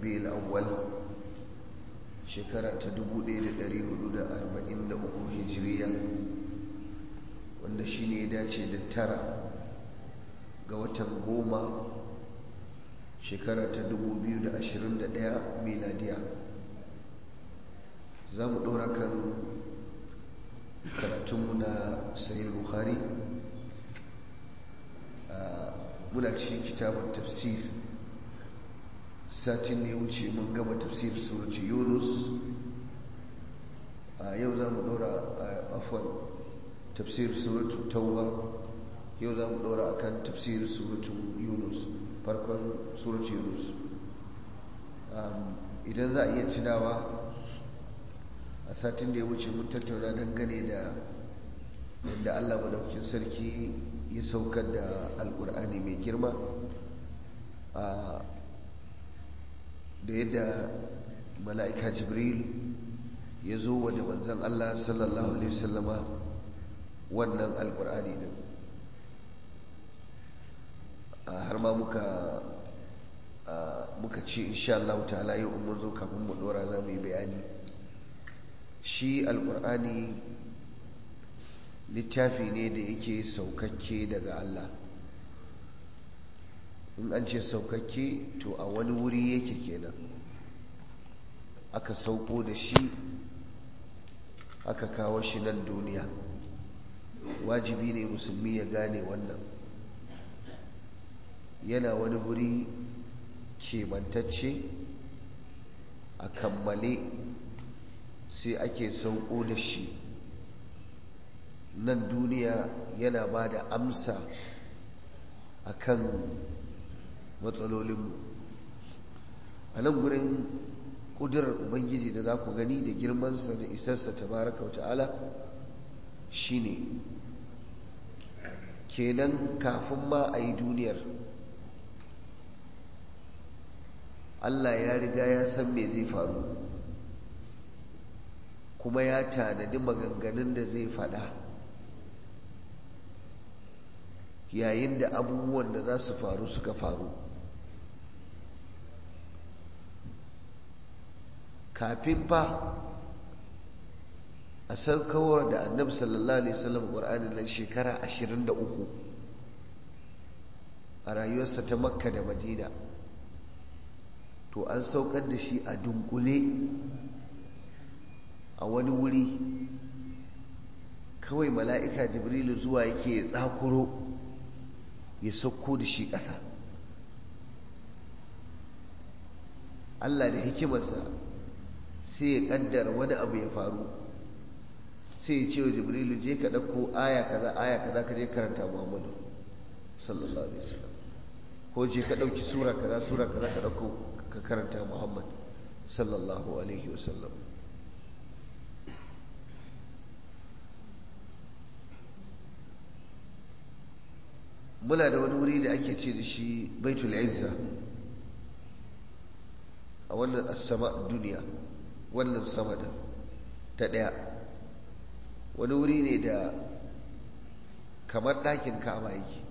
rabi'ul awwal shekara ta 1443 hijiriya wanda shine ya dace da tara ga watan goma shekara ta 2021 miladiya za mu ɗora kan karatunmu na sahih bukhari muna cikin kitabun tafsir satin ne wuce mun gama tafsir surutu yunus a yau za mu ɗora a afon tafsir surutu tauba yau za mu ɗora a kan tafsir surutu yunus farkon surutu yunus idan za a iya tunawa a satin da ya wuce mun tattauna dangane da yadda allah madaukin sarki ya saukar da alkur'ani mai girma da yadda mala'ika jibril ya zo wa da manzan allah sallallahu alaihi wasallama wannan alkur'ani din har ma muka muka ce insha Allah ta'ala yau mun zo kafin mu dora za mu yi bayani shi alkur'ani littafi ne da yake saukakke daga Allah in an ce saukakke to a wani wuri yake kenan aka sauko da shi aka kawo shi nan duniya wajibi ne musulmi ya gane wannan yana wani wuri kebantacce a kammale sai ake sauko da shi nan duniya yana ba da amsa a kan matsalolinmu a nan gurin ƙudurar ubangiji da za ku gani da girmansa da isarsa ta baraka wata'ala shi ne kenan kafin ma a yi duniyar allah ya riga ya san me zai faru kuma ya tanadi maganganun da zai faɗa yayin da abubuwan da za su faru suka faru kafin fa a saukawar da annabi sallallahu alaihi wasallam ƙwar'ani nan shekara 23 a rayuwarsa ta makka da madina to an saukar da shi a dunkule a wani wuri kawai mala'ika jibrilu zuwa yake ya tsakuro ya sauko da shi ƙasa Allah da hikimarsa sai ya ƙaddara wani abu ya faru sai ya ce wa jibrilu je ka ɗauko aya kaza aya kaza ka je karanta muhammadu sallallahu alaihi wasallam ko je ka ɗauki sura kaza sura kaza ka ɗauko ka karanta muhammad sallallahu alaihi wasallam muna da wani wuri da ake ce da shi baitul izza a wannan sama duniya wannan sama da ta ɗaya wani wuri ne da kamar ɗakin kama yake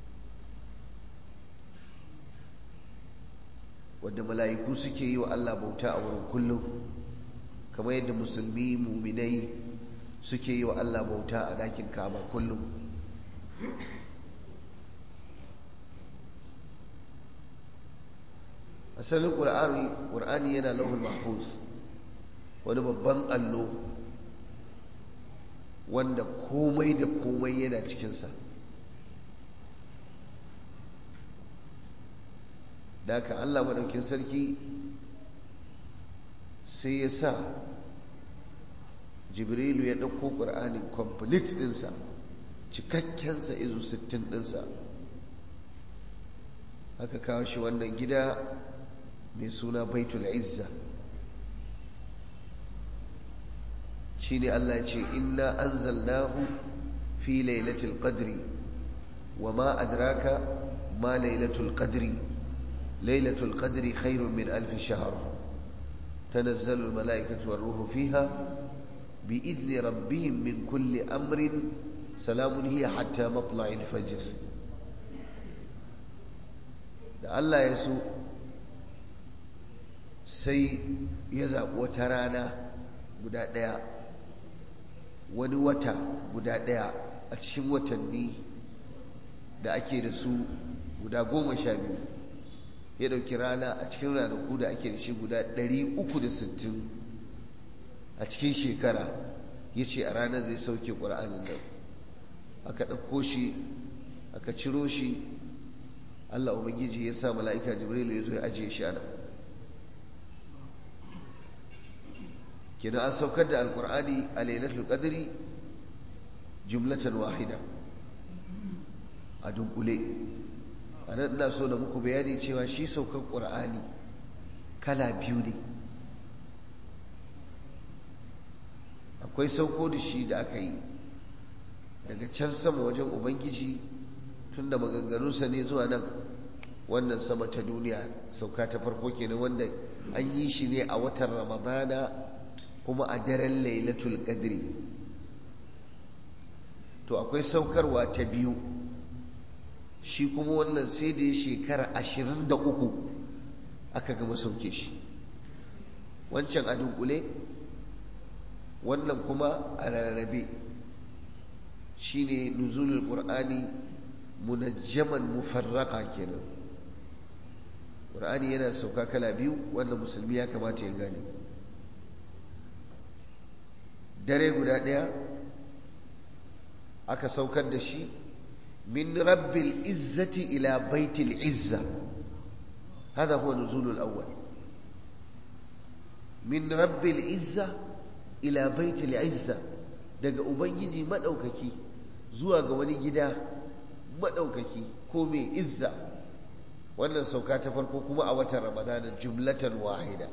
wadda mala'iku suke yi wa Allah bauta a wurin kullum kamar yadda musulmi muminai suke yi wa Allah bauta a ɗakin kama kullum asalin ƙur'ani yana lauhul mahfuz wani babban allo wanda komai da komai yana cikinsa da haka allah maɗaukin sarki sai ya sa jibrilu ya ɗauko ƙur'anin complete ɗinsa cikakkensa izu sittin ɗinsa haka kawo shi wannan gida mai suna baitul izza shine Allah ya ce inna anzalnahu fi lailatul qadri wa ma adraka ma lailatul qadri lailatul qadri khairun min alf shahr tanazzalu al malaikatu war ruhu fiha bi idni rabbihim min kulli amrin salamun hiya hatta matla'il fajr da Allah ya so sai ya zaɓi wata rana guda ɗaya wani wata guda ɗaya a cikin watanni da ake da su guda goma sha biyu ya ɗauki rana a cikin ranaku da ake da shi guda 360 a cikin shekara ya ce a ranar zai sauke ƙura'anin nan aka ɗauko shi aka ciro shi allah ubangiji ya sa mala'ika jibrilu ya zo ya ajiye shi ana kina an saukar da alƙur'ani a lailatul qadri jumlatan wahida a dunkule a nan ina so da muku bayani cewa shi saukar ƙur'ani kala biyu ne akwai sauko da shi da aka yi daga can sama wajen ubangiji tun da maganganunsa ne zuwa nan wannan sama ta duniya sauka ta farko kenan wanda an yi shi ne a watan ramadana kuma a daren lailatul qadri to akwai saukarwa ta biyu shi kuma wannan sai da ya shekara ashirin da uku aka gama sauke shi wancan a dunkule wannan kuma a rarrabe shi ne nuzulul ƙur'ani munajjaman mufarraka kenan ƙur'ani yana sauka kala biyu wannan musulmi ya kamata ya gane dare guda ɗaya aka saukar da shi من رب العزة إلى بيت العزة هذا هو نزول الأول من رب العزة إلى بيت العزة daga ubangiji maɗaukaki zuwa ga wani gida maɗaukaki ko mai izza wannan sauka ta farko kuma a watan ramadanin jumlatan wahida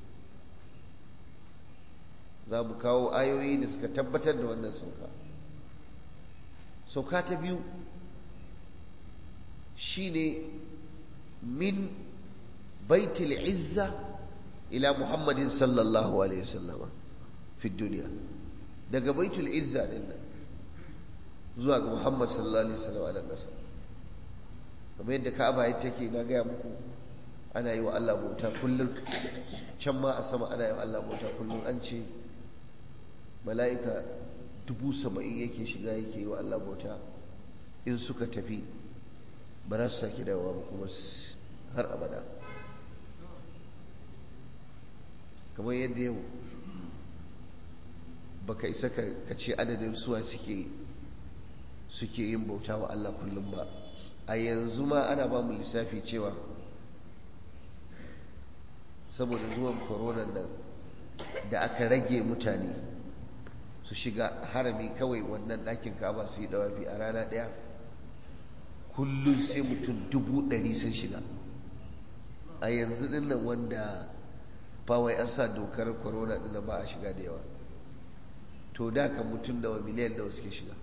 za mu kawo ayoyi da suka tabbatar da wannan sauka sauka ta biyu shine min baitul izza ila muhammadin sallallahu alaihi wasallam fi duniya daga baitul izza din nan zuwa ga muhammad sallallahu alaihi wasallam a nan ƙasa kamar yadda ka'aba ya take na gaya muku ana yi wa Allah bauta kullum can ma a sama ana yi wa Allah bauta kullum an ce mala'ika dubu saba'in yake shiga yake yi wa Allah bauta in suka tafi ba za su sake dawowa ba kuma har abada kamar yadda yau baka isa ka ce adadin suwa suke suke yin bauta wa Allah kullum ba a yanzu ma ana ba mu lissafi cewa saboda zuwan koronan nan da aka rage mutane su shiga harami kawai wannan ɗakin kaba su yi dawafi a rana ɗaya kullum sai mutum dubu ɗari sun shiga a yanzu ɗin nan wanda bawai an sa dokar corona ɗin ba a shiga da yawa to da kan mutum da miliyan da suke shiga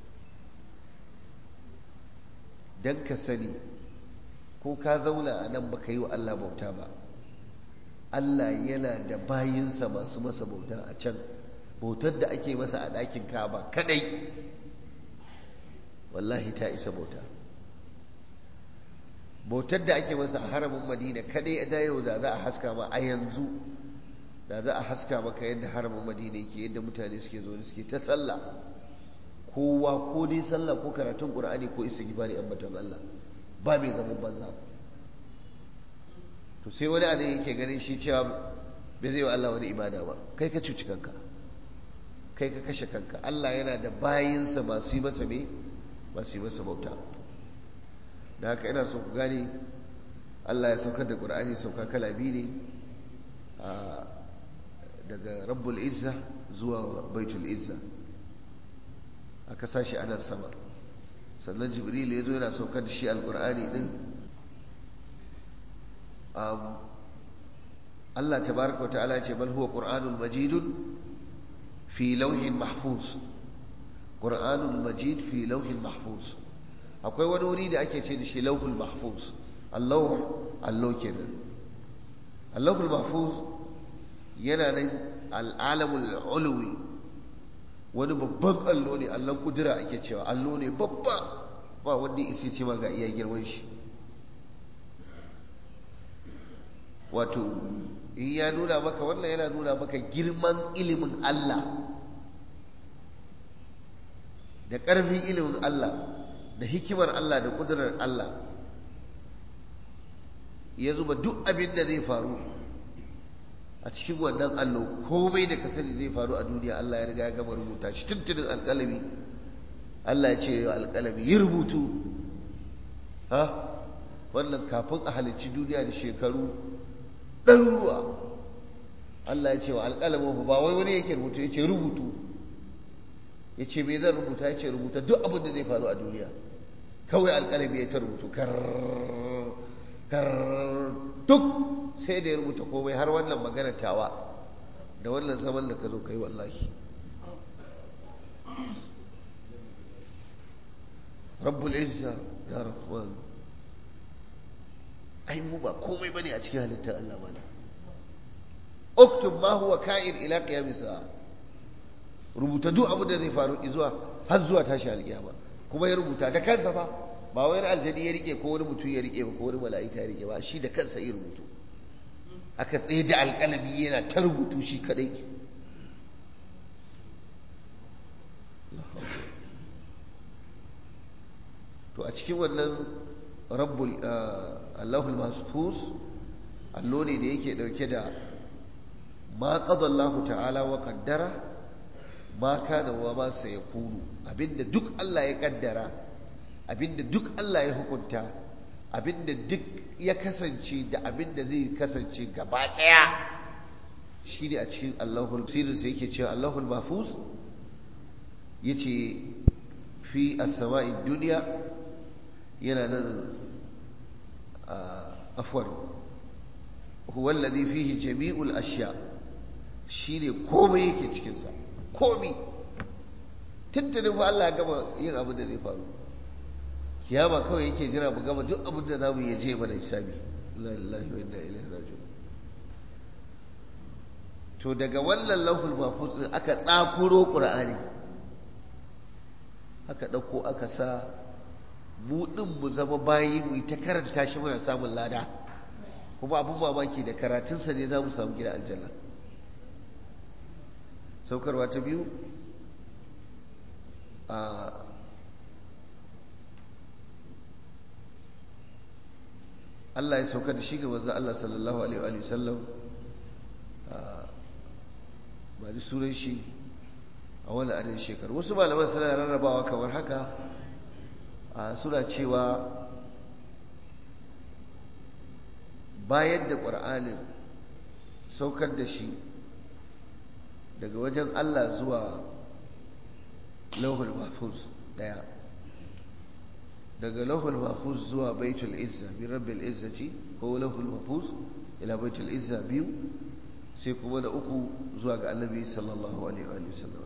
don ka sani ko ka zauna a nan baka yi wa Allah bauta ba Allah yana da bayinsa masu masa bauta a can bautar da ake masa a ɗakin kaba kadai wallahi ta isa bauta bautar da ake masa a haramin madina kadai da yau da za a haska ma a yanzu da za a haska maka yadda haramin madina yake yadda mutane suke zo suke ta sallah kowa ko dai sallah ko karatun qur'ani ko istighfari ambaton Allah ba mai zaman banza to sai wani anan yake ganin shi cewa bai zai wa Allah wani ibada ba kai ka cuci kanka kai ka kashe kanka Allah yana da bayinsa masu yi masa me masu yi masa bauta da haka ina so ku gane Allah ya saukar da Qur'ani sauka kala biyu ne daga Rabbul Izza zuwa Baitul Izza aka sashi a nan sama sannan Jibril ya zo yana saukar da shi Al-Qur'ani din Allah tabaraka wa ta'ala ya ce bal huwa Qur'anun majidun fi lawhin mahfuz Qur'anun majid fi lawhin mahfuz akwai wani wuri da ake ce da shi lauhul mahfuz allahu allo kenan allahul mahfuz yana nan al'alamul ulwi wani babban allo ne allon kudura ake cewa allo ne babba ba wanda isi ce ma ga iya girman shi wato in ya nuna maka wannan yana nuna maka girman ilimin Allah da ƙarfin ilimin Allah da hikimar Allah da ƙudurar Allah ya zuba duk abin da zai faru a cikin wannan allo komai da ka sani zai faru a duniya Allah ya riga ya gama rubuta shi tuntunin alƙalami Allah ya ce wa alƙalami yi rubutu ha wannan kafin a halicci duniya da shekaru ɗaruruwa Allah ya ce wa alƙalamin ba wai wani yake rubutu ya ce rubutu ya ce me zan rubuta ya ce rubuta duk abin da zai faru a duniya kawai alƙalami ya ta rubutu kar kar duk sai da ya rubuta komai har wannan magana tawa da wannan zaman da ka zo kai wallahi rabbul izza ya rahman ai mu ba komai bane a cikin halittar Allah malam uktub ma huwa ka'in ila qiyamis sa'a rubuta duk abin da zai faru zuwa har zuwa tashi alkiyama kuma ya rubuta da kansa fa ba wani aljani ya rike ko wani mutum ya rike ba ko wani mala'ika ya rike ba shi da kansa ya rubutu aka tsaye da alƙalami yana ta rubutu shi kadai to a cikin wannan rabbul allahul mahfuz allo ne da yake dauke da ma qada Allah ta'ala wa qaddara ma kana wa ma sayakunu abinda duk Allah ya kaddara abinda duk Allah ya hukunta abinda duk ya kasance da abinda zai kasance gaba daya shine a cikin Allahul sirrin sai yake cewa Allahul mahfuz yace fi as-sama'i dunya yana nan afwan huwa alladhi fihi jami'ul ashya shine komai yake cikin sa komai tuntunin fa Allah ya gama yin abin da zai faru kiyama kawai yake jira mu gama duk abin da zamu yi je mana hisabi la ilaha wa inna ilaihi raji'un to daga wannan lauhul mahfuz din aka tsakuro qur'ani aka dauko aka sa mu din mu zama bayi mu ta karanta shi muna samun lada kuma abin mamaki da karatunsa ne za mu samu gida aljanna saukarwa ta biyu a Allah ya sauka da shi ga manzo Allah sallallahu alaihi wa sallam ba da sunan shi a wani adadin shekaru wasu malaman suna rarrabawa kamar haka suna cewa bayar da ƙur'anin saukar da shi daga wajen Allah zuwa lauhul mahfuz daya daga lauhul mahfuz zuwa baitul izza bi rabbil izzati ko lauhul mahfuz ila baitul izza biyu sai kuma da uku zuwa ga annabi sallallahu alaihi wa sallam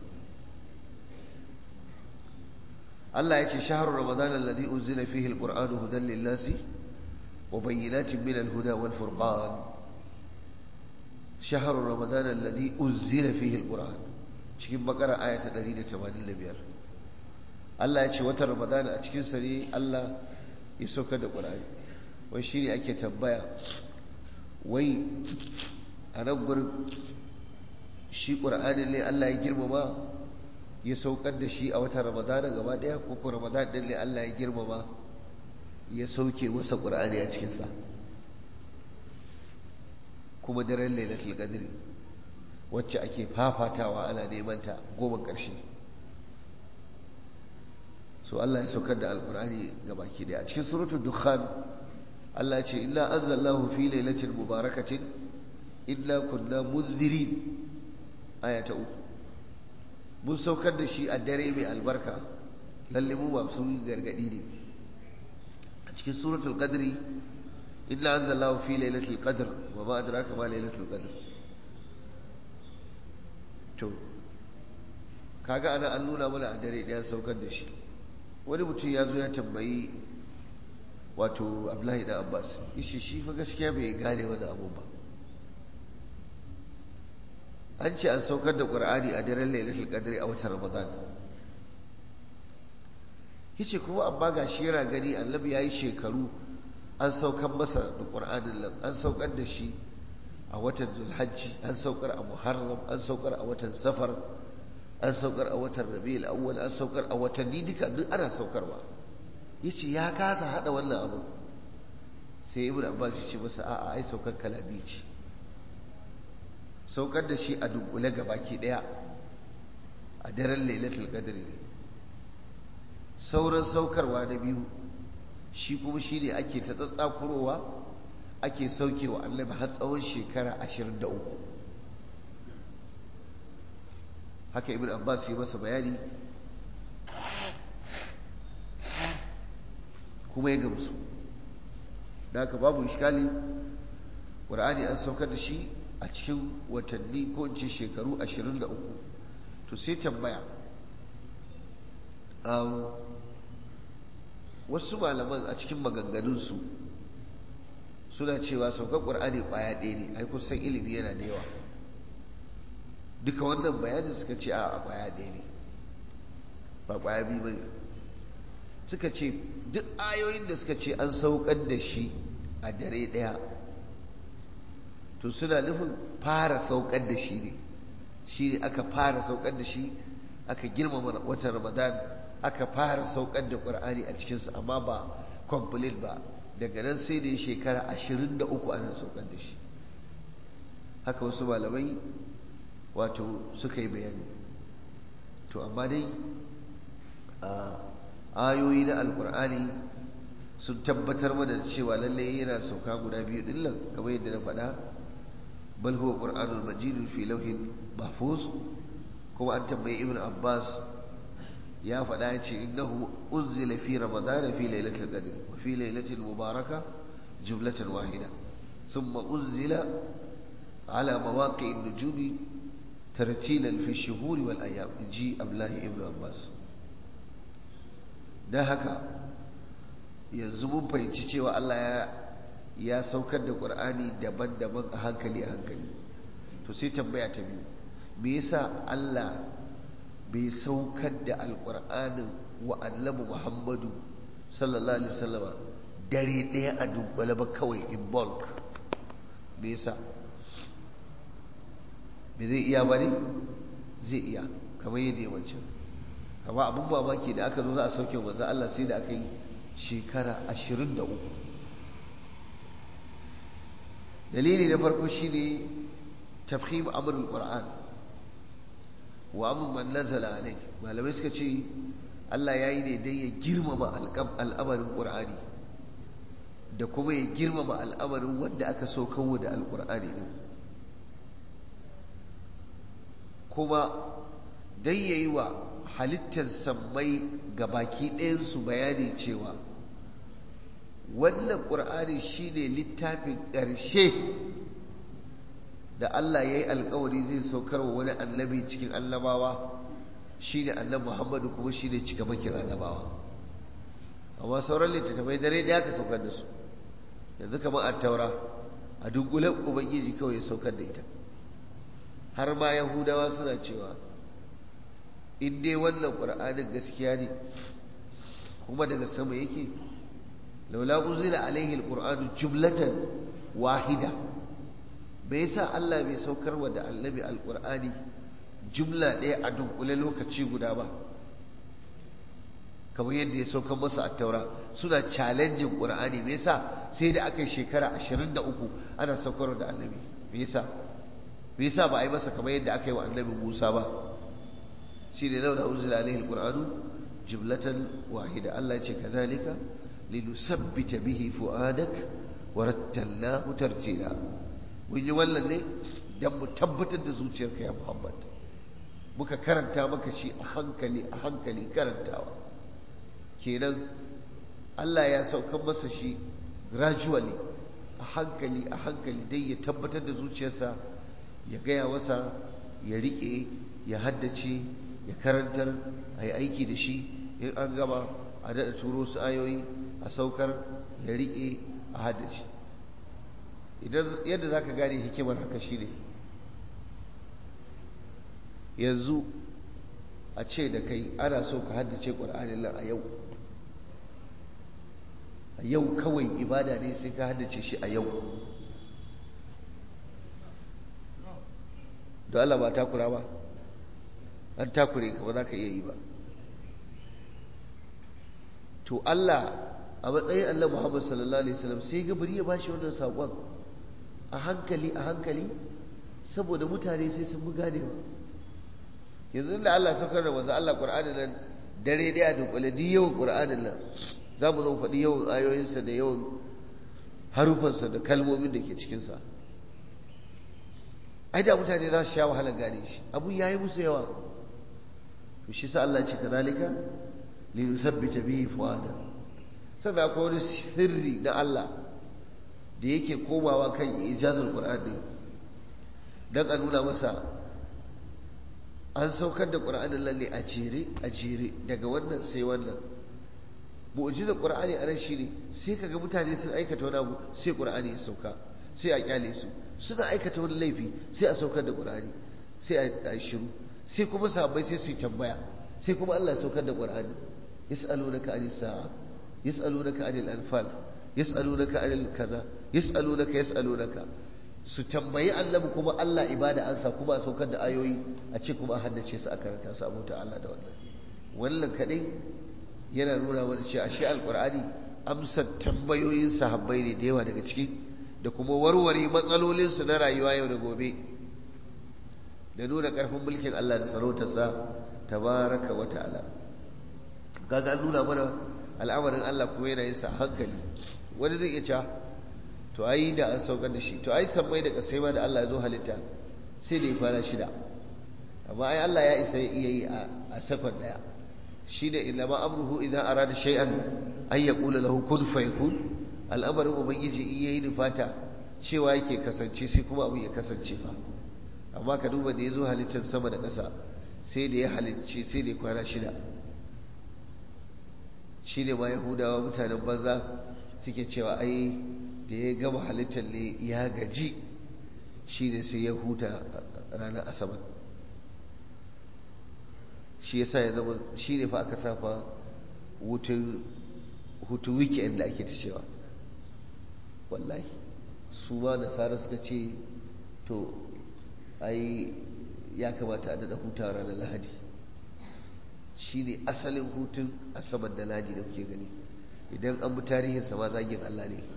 Allah ya ce shahru ramadan alladhi unzila fihi alquran hudan lin-nasi wa bayyinatin min al-huda wal furqan shahru ramadan alladhi unzila fihi alquran cikin bakara aya ta 185 Allah ya ce watan Ramadan a cikin sa ne Allah ya sauka da Qur'ani wai shine ake tambaya wai a nan gurin shi Qur'ani ne Allah ya girmama ya saukar da shi a watan Ramadan gaba daya ko ko Ramadan din ne Allah ya girmama ya sauke wasa Qur'ani a cikin sa kuma daren Lailatul Qadr wacce ake fafatawa ana neman ta goma ƙarshe so Allah ya saukar da alkur'ani ga baki daya a cikin suratul dukhan Allah ce inna anzalnahu fi lailatin mubarakatin inna kunna munzirin aya ta uku mun saukar da shi a dare mai albarka lalle mu masu gargadi ne a cikin suratul qadri inna anzalnahu fi lailatul qadr wa ma adraka ma lailatul qadr to kaga ana an nuna mana a dare ɗaya saukar da shi wani mutum ya zo ya tambayi wato abdullahi da abbas ishi shi fa gaskiya bai gane wani abu ba an ce an saukar da ƙur'ani a daren lailatul qadri a watan ramadan yace kuma amma ga shi yana gani annabi yayi shekaru an saukar masa da ƙur'anin nan an saukar da shi a watan zulhajji an saukar a muharram an saukar a watan safar an saukar a watan rabi'ul awwal an saukar a watanni duka duk ana saukarwa yace ya kasa hada wannan abu sai ibn abbas ya ce masa a'a ai saukar kalabi ce saukar da shi a dunkule gabaki daya a daren lailatul qadri ne sauran saukarwa na biyu shi kuma shi ne ake ta tsatsakurowa ake saukewa annabi har tsawon shekara ashirin da uku haka ibn abbas ya masa bayani kuma ya gamsu da haka babu iskali ƙur'ani an saukar da shi a cikin watanni ko in ce shekaru ashirin da uku to sai tambaya wasu malaman a cikin maganganunsu suna cewa saukar ƙur'ani ƙwaya ɗaya ne ai kun san ilimi yana da yawa duka wannan bayanin suka ce a ƙwaya ɗaya ne ba ƙwaya biyu ba ne suka ce duk ayoyin da suka ce an saukar da shi a dare ɗaya to suna nufin fara saukar da shi ne shi ne aka fara saukar da shi aka girmama watan ramadan aka fara saukar da ƙur'ani a cikinsu amma ba complete ba daga nan sai da ya shekara ashirin da uku ana saukar da shi haka wasu malamai wato suka yi bayani to amma dai ayoyi na alƙur'ani sun tabbatar mana da cewa lallai yana sauka guda biyu din nan kamar yadda na faɗa bal huwa qur'anul majidun fi lawhin mahfuz kuma an tambayi ibn abbas ya faɗa ya ce innahu unzila fi ramadana fi lailatul qadr wa fi lailatul mubaraka jumlatan wahida thumma unzila ala mawaqi an-nujumi tartilan fi ash-shuhuri wal ayyam ji abdullahi ibn abbas dan haka yanzu mun fahimci cewa Allah ya ya saukar da Qur'ani daban-daban a hankali a hankali to sai tambaya ta biyu me yasa Allah bai saukar da alƙur'anin wa annabi Muhammadu sallallahu alaihi wasallama dare ɗaya a dunkule ba kawai in bulk me yasa me zai iya bane zai iya kamar yadda ya wancan amma abin mamaki da aka zo za a sauke manzo Allah sai da aka yi shekara ashirin da uku dalili na farko shine tafhim amrul qur'an wa amrun man nazala alai malamai suka ce Allah ya yi ne dai ya girmama al'amarin qur'ani da kuma ya girmama al'amarin wanda aka so kawo da alqur'ani din kuma dai yayi wa halittar sammai ga baki ɗayansu bayani cewa wannan ƙur'ani shine littafin ƙarshe da Allah ya yi alkawari zai saukar wa wani annabi cikin annabawa shine annabi Muhammadu kuma shine cikamakin annabawa amma sauran littattafai dare da aka saukar da su yanzu kamar a taura a dunkulen ubangiji kawai ya saukar da ita har ma yahudawa suna cewa in dai wannan ƙur'anin gaskiya ne kuma daga sama yake laula unzila alaihi alqur'anu jumlatan wahida bai yasa Allah bai saukar wa da annabi alqur'ani jumla ɗaya a dunkule lokaci guda ba kamar yadda ya saukar masa a taura suna challenging qur'ani me yasa sai da aka yi shekara 23 ana saukar da annabi me yasa me yasa ba a yi masa kamar yadda aka yi wa annabi Musa ba shi ne laula unzila alaihi alqur'anu jumlatan wahida Allah ya ce kadhalika linusabbita bihi fuadak wa rattalnahu tartila mun yi wannan ne dan mu tabbatar da zuciyarka ya Muhammad muka karanta maka shi a hankali a hankali karantawa kenan Allah ya saukan masa shi gradually a hankali a hankali dai ya tabbatar da zuciyarsa ya gaya masa ya riƙe ya haddace ya karantar a yi aiki da shi in an gama a daɗa turo su ayoyi a saukar ya riƙe a haddace idan yadda za ka gane hikimar haka shi ne yanzu a ce da kai ana so ka haddace ƙwar'anin nan a yau a yau kawai ibada ne sai ka haddace shi a yau don Allah ba takura ba an takure ka ba za ka iya yi ba to Allah a matsayin Allah Muhammad sallallahu alaihi wasallam sai ga bari ya bashi wannan saƙon a hankali a hankali saboda mutane sai sun buga ne yanzu da Allah saukar da wanzu Allah Qur'ani nan dare daya dunkule duk yawan Qur'anin nan za mu zo faɗi yawan ayoyinsa da yawan harufansa da kalmomin da ke cikinsa ai da mutane za su sha wahalar gane shi abu ya yi musu yawa to shi sa Allah ce kadalika li yusabbita bihi fuada sannan akwai wani sirri na Allah da yake komawa kan ijazul qur'ani dan a nuna masa an saukar da qur'anin lalle a jere a jere daga wannan sai wannan mu'jizar qur'ani a nan shine sai kaga mutane sun aikata wani abu sai qur'ani ya sauka sai a kyale su suna aikata wani laifi sai a saukar da qur'ani sai a shiru sai kuma sahabbai sai su yi tambaya sai kuma Allah ya saukar da qur'ani yas'alunaka anis sa'a yas'alunaka anil anfal yas'alunaka anil kaza yas'alunaka yas'alunaka su tambayi annabi kuma Allah ibada ansa kuma a saukar da ayoyi a ce kuma a haddace su a karanta su abota Allah da wannan wannan kadai yana nuna wani ce ashe alqur'ani amsar tambayoyin sahabbai ne da yawa daga ciki da kuma warware matsalolin su na rayuwa yau da gobe da nuna karfin mulkin Allah da sarautarsa tabaraka wa ta'ala kaga an nuna mana al'amarin Allah kuma yana yin sa hankali wani zai iya cewa to ai da an saukar da shi to ai sammai da kasai ma da Allah ya zo halitta sai da ya kwana shida amma ai Allah ya isa ya iya yi a sakon daya shi da illa ma amruhu idan arada shay'an ay yaqula lahu kun fayakun al'amarin ubangiji in yayi nufata cewa yake kasance sai kuma abu ya kasance fa amma ka duba da ya zo halittar sama da ƙasa sai da ya halicce sai da ya kwana shida shi ne ma yahudawa mutanen banza suke cewa ai da ya gama halittar ne ya gaji shi ne sai ya huta ranar asabar shi yasa ya zama shi ne fa aka safa hutun hutun weekend da ake ta cewa wallahi su ma nasara suka ce to ai ya kamata a daɗa hutawa ranar lahadi shi ne asalin hutun asabar da ladi da kuke gani idan an bi tarihinsa ma zagin Allah ne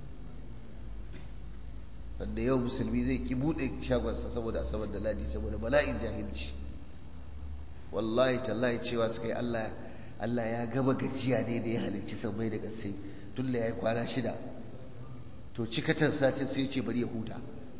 wanda yau musulmi zai ki buɗe shagonsa saboda asabar da ladi saboda bala'in jahilci wallahi tallahi cewa suka yi Allah Allah ya gama gajiya ne da ya halicci sammai da gaske tun da ya yi kwana shida to cikatan satin sai ce bari ya huta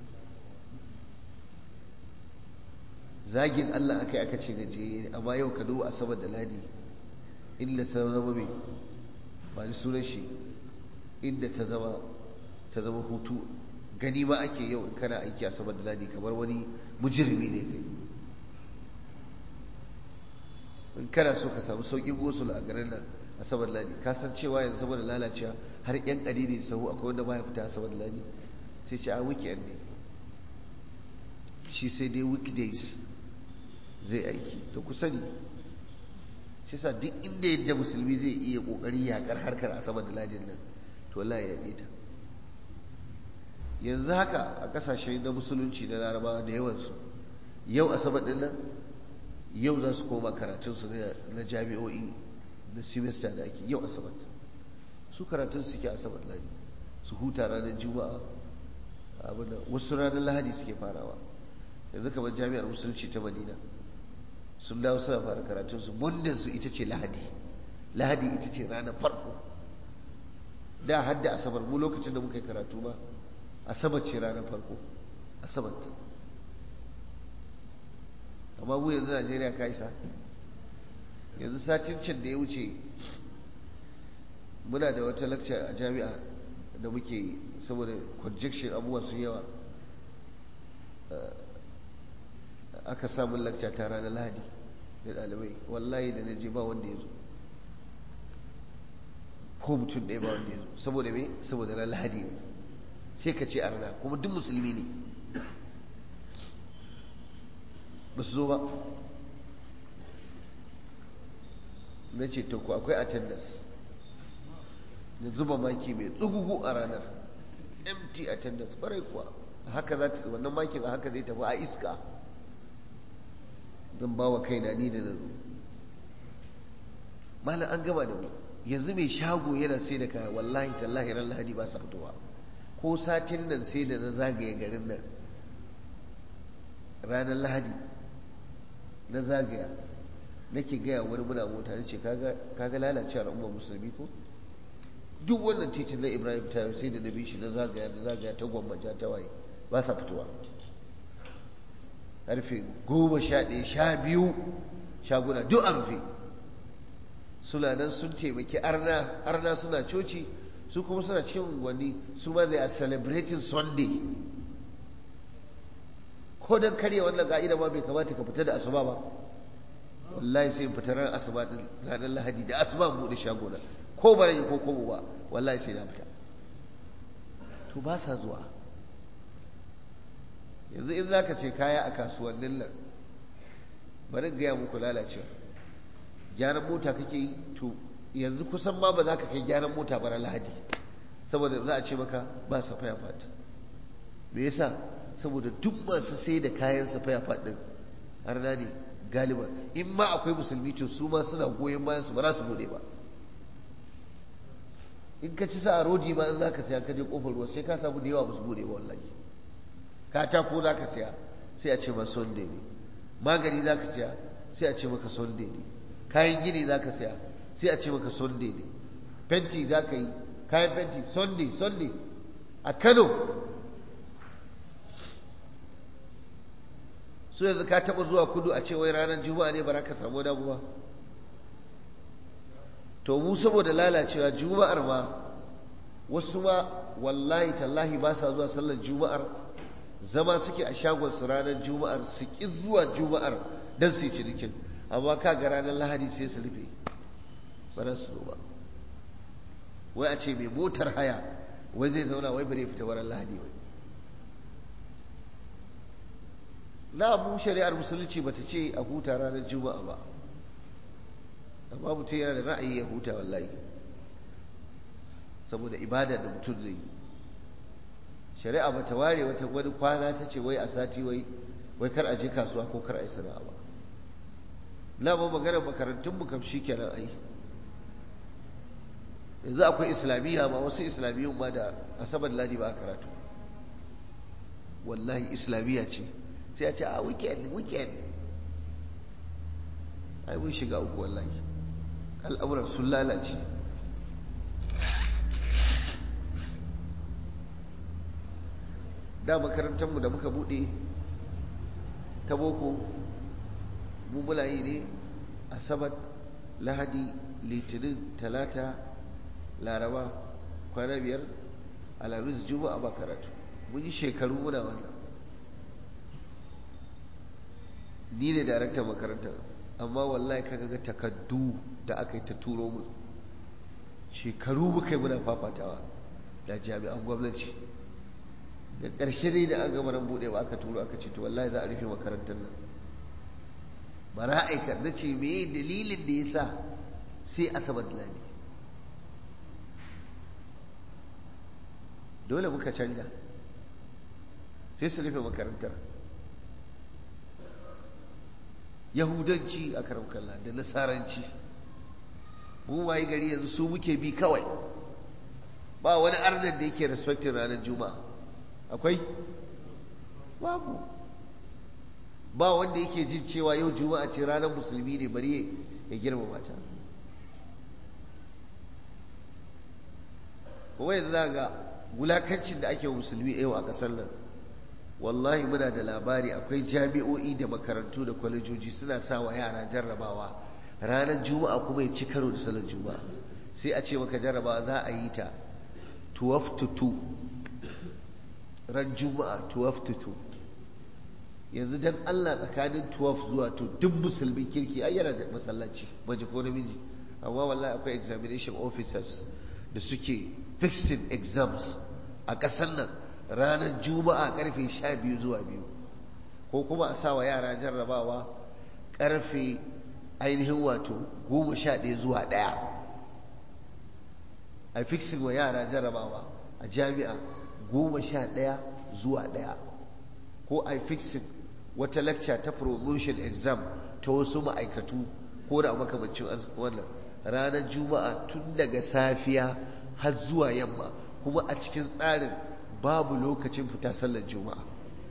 zagin Allah aka yi aka ce gajiye amma yau ka duba asabar da ladi inda ta zama mai ba ni sunan shi inda ta zama ta zama hutu gani ma ake yau in kana aiki asabar da ladi kamar wani mujirmi ne kai in kana so ka samu sauƙin gosul a garin nan asabar da ladi ka san cewa yanzu saboda lalacewa har yan ƙari ne sahu akwai wanda baya fita asabar da ladi sai ce a weekend ne shi sai dai weekdays zai aiki da ku sani shi sa duk inda yadda musulmi zai iya kokari yakar harkar asabar da ladin nan to wallahi ya ta yanzu haka a kasashe na musulunci na larabawa da yawansu yau asabar din nan yau za su koma karatunsu na jami'o'i na semester da ake yau asabar su karatun suke asabar ladi su huta ranar juma'a abin wasu ranar lahadi suke farawa yanzu kamar jami'ar musulunci ta madina sun dawo suna fara karatunsu su ita ce lahadi lahadi ita ce ranar farko da hadda asabar mu lokacin da muka yi karatu ba asabar ce ranar farko asabar amma mu yanzu najeriya ka isa yanzu satin can da ya wuce muna da wata lakca a jami'a da muke saboda conjection abubuwa sun yawa aka samun lakca ta ranar lahadi da ɗalibai wallahi da na je ba wanda ya zo ko mutum ɗaya ba wanda ya zo saboda me saboda ran lahadi ne sai ka ce a rana kuma duk musulmi ne ba su zo ba na ce to ku akwai attendance da zuba maki mai tsugugu a ranar empty attendance barai kuwa haka za ta wannan makin a haka zai tafi a iska don ba wa kaina ni da na zo malam an gama da mu yanzu mai shago yana sai da kaya wallahi tallahi ran lahadi ba sa fitowa ko satin nan sai da na zagaye garin nan ranar lahadi na zagaya nake gaya wani muna mota na ce kaga lalacewar al'ummar musulmi ko duk wannan titin na ibrahim ta sai da na bi shi na zagaya na zagaya ta gwammaja ta waye ba sa fitowa karfe goma sha ɗaya sha biyu shaguna duk an rufe suna nan sun taimaki arna arna suna coci su kuma suna cikin unguwanni su ma they are celebrating sunday ko don karya wannan ka'ida ma bai kamata ka fita da asuba ba wallahi sai in fita ran asuba din ranar lahadi da asuba mu da shagona ko ba yi ko kobo ba wallahi sai na fita to ba sa zuwa yanzu in zaka sai kaya a kasuwannin nan bari gaya muku lalacewa gyaran mota kake yi to yanzu kusan ma ba za ka kai gyaran mota bara lahadi saboda za a ce maka ba safaya fat me yasa saboda duk masu sai da kayan safaya fat din arna ne galiba in ma akwai musulmi to su ma suna goyon bayan su ba za su bude ba in ka ci sa a rodi ma in za ka saya ka je kofar ruwa sai ka samu da yawa ba su bude ba wallahi katako za ka saya sai a ce ma sunday ne magani za ka saya sai a ce maka sunday ne kayan gini za ka saya sai a ce maka sunday ne fenti za ka yi kayan fenti sunday sunday a kano su yanzu ka taɓa zuwa kudu a ce wai ranar juma'a ne ba za ka samu damu ba to mu saboda lalacewa juma'ar ma wasu ma wallahi tallahi ba sa zuwa sallar juma'ar zama suke a shagon su ranar juma'ar su ƙi zuwa juma'ar don su yi cinikin amma ka ga ranar lahadi sai su rufe tsaron su ba wai a ce mai motar haya wai zai zauna wai bare fita wurin lahadi wai na mu shari'ar musulunci bata ce a huta ranar juma'a ba amma mutum yana da ra'ayi ya huta wallahi saboda ibada da mutum zai yi shari'a bata ware wata wani kwana ta ce wai a sati wai wai kar a je kasuwa ko kar a yi sana'a ba na ba maganar makarantun mu kam kenan ai yanzu akwai islamiyya ma wasu islamiyyun ma da asabar ladi ba a karatu wallahi islamiyya ce sai a ce a weekend weekend ai mun shiga uku wallahi al'amuran sun lalace da makarantarmu da muka bude ta boko mu muna yi ne asabar lahadi litinin talata laraba kwana biyar alhamis juma'a ba karatu mun yi shekaru muna wannan ni ne daraktan makarantar amma wallahi kaga ga takaddu da aka yi ta turo mu shekaru muka yi muna fafatawa da jami'an gwamnati da ƙarshe dai da an gama ran buɗe ba aka turo aka ce to wallahi za a rufe makarantar nan ba na aikar na ce me dalilin da ya sa sai asabar ladi dole muka canja sai su rufe makarantar yahudanci a karamkalla da nasaranci mu waye gari yanzu su muke bi kawai ba wani arnan da yake respectin ranar juma'a akwai babu ba wanda yake jin cewa yau juma'a ce ranar musulmi ne bari ya girmama ta kuma yanzu za ga wulakancin da ake wa musulmi yau a ƙasar nan wallahi muna da labari akwai jami'o'i da makarantu da kwalejoji suna sa wa yara jarrabawa ranar juma'a kuma ya ci karo da salar juma'a sai a ce maka jarrabawa za a yi ta 12 to 2 ran juma'a 12 to 2 yanzu dan Allah tsakanin 12 zuwa 2 duk musulmin kirki ai yana da masallaci mace ko namiji amma wallahi akwai examination officers da suke fixing exams a ƙasar nan ranar juma'a karfe 12 zuwa 2 ko kuma a sa wa yara jarrabawa karfe ainihin wato 11 zuwa 1 a fixing wa yara jarrabawa a jami'a 11 zuwa 1 ko a fixing wata lecture ta promotion exam ta wasu ma'aikatu ko da makamancin wannan ranar juma'a tun daga safiya har zuwa yamma kuma a cikin tsarin babu lokacin fita sallar juma'a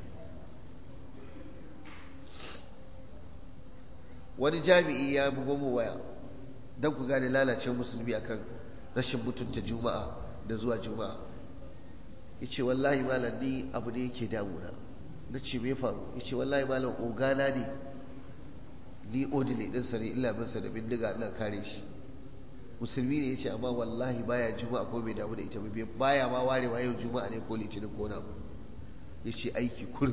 wani jami'i ya bugo mu waya don ku gane lalacewar musulmi akan rashin mutunta juma'a da zuwa juma'a ya ce wallahi malam ni abu ne yake damuna na ce me faru ya ce wallahi malam ogana ne ni odile ɗinsa ne illa binsa da bindiga ina kare shi musulmi ne ya ce amma wallahi baya juma'a ko bai damu da ita ba baya ma warewa yau juma'a ne ko litinin ko na ya ce aiki kur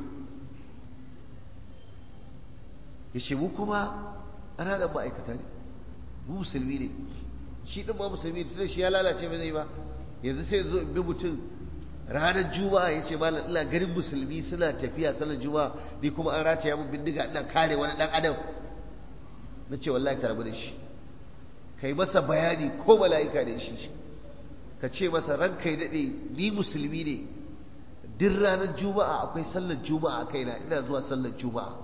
ya ce mu kuma ana da ma'aikata ne mu musulmi ne shi ɗin ma musulmi ne tunda shi ya lalace mai zai ba yanzu sai zo in bi mutum ranar juma'a ya ce malam ina ganin musulmi suna tafiya sallar juma'a ni kuma an rataya mun bindiga ina kare wani ɗan adam na ce wallahi ka rabu da shi kai masa bayani ko mala'ika ne shi ka ce masa ran kai daɗe ni musulmi ne duk ranar juma'a akwai sallar juma'a a kaina ina zuwa sallar juma'a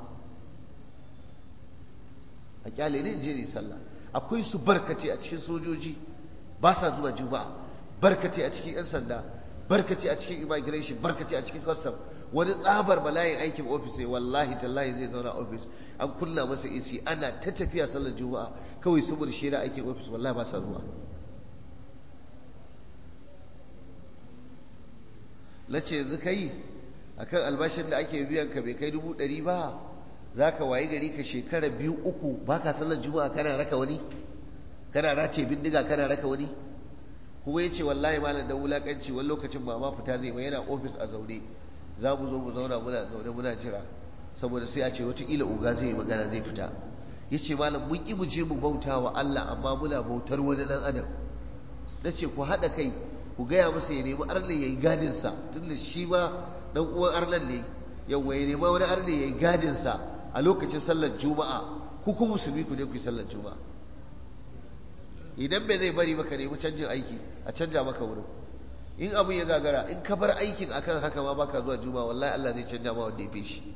a kyale ne je ne sallah akwai su barkace a cikin sojoji ba sa zuwa juma'a barkace a cikin 'yan sanda barkace a cikin immigration barkace a cikin custom wani tsabar bala'in aikin ofis sai wallahi tallahi zai zauna ofis an kunna masa AC ana ta tafiya sallar juma'a kawai saboda shi aikin ofis wallahi ba sa zuwa na ce yanzu kai akan albashin da ake biyan ka bai kai dubu ɗari ba za ka wayi gari ka shekara biyu uku ba ka sallar juma'a kana raka wani kana race bindiga kana raka wani kuma ya ce wallahi malam da wulakanci wani lokacin ba ma fita zai ba yana ofis a zaune za mu zo mu zauna muna zaune muna jira saboda sai a ce wataƙila uga zai yi magana zai fita ya ce malam mun ƙi mu je mu bauta wa Allah amma muna bautar wani ɗan adam na ce ku haɗa kai ku gaya masa ya nemi arle ya yi gadinsa tun da shi ma ɗan uwan arlan ne yawwa ya nema wani arle ya yi gadinsa a lokacin sallar juma'a ku ku musulmi ku je ku yi sallar juma'a idan bai zai bari maka nemi canjin aiki a canja maka wurin in abin ya gagara in ka bar aikin akan haka ma baka zuwa juma'a wallahi Allah zai canja ma wanda ya fi shi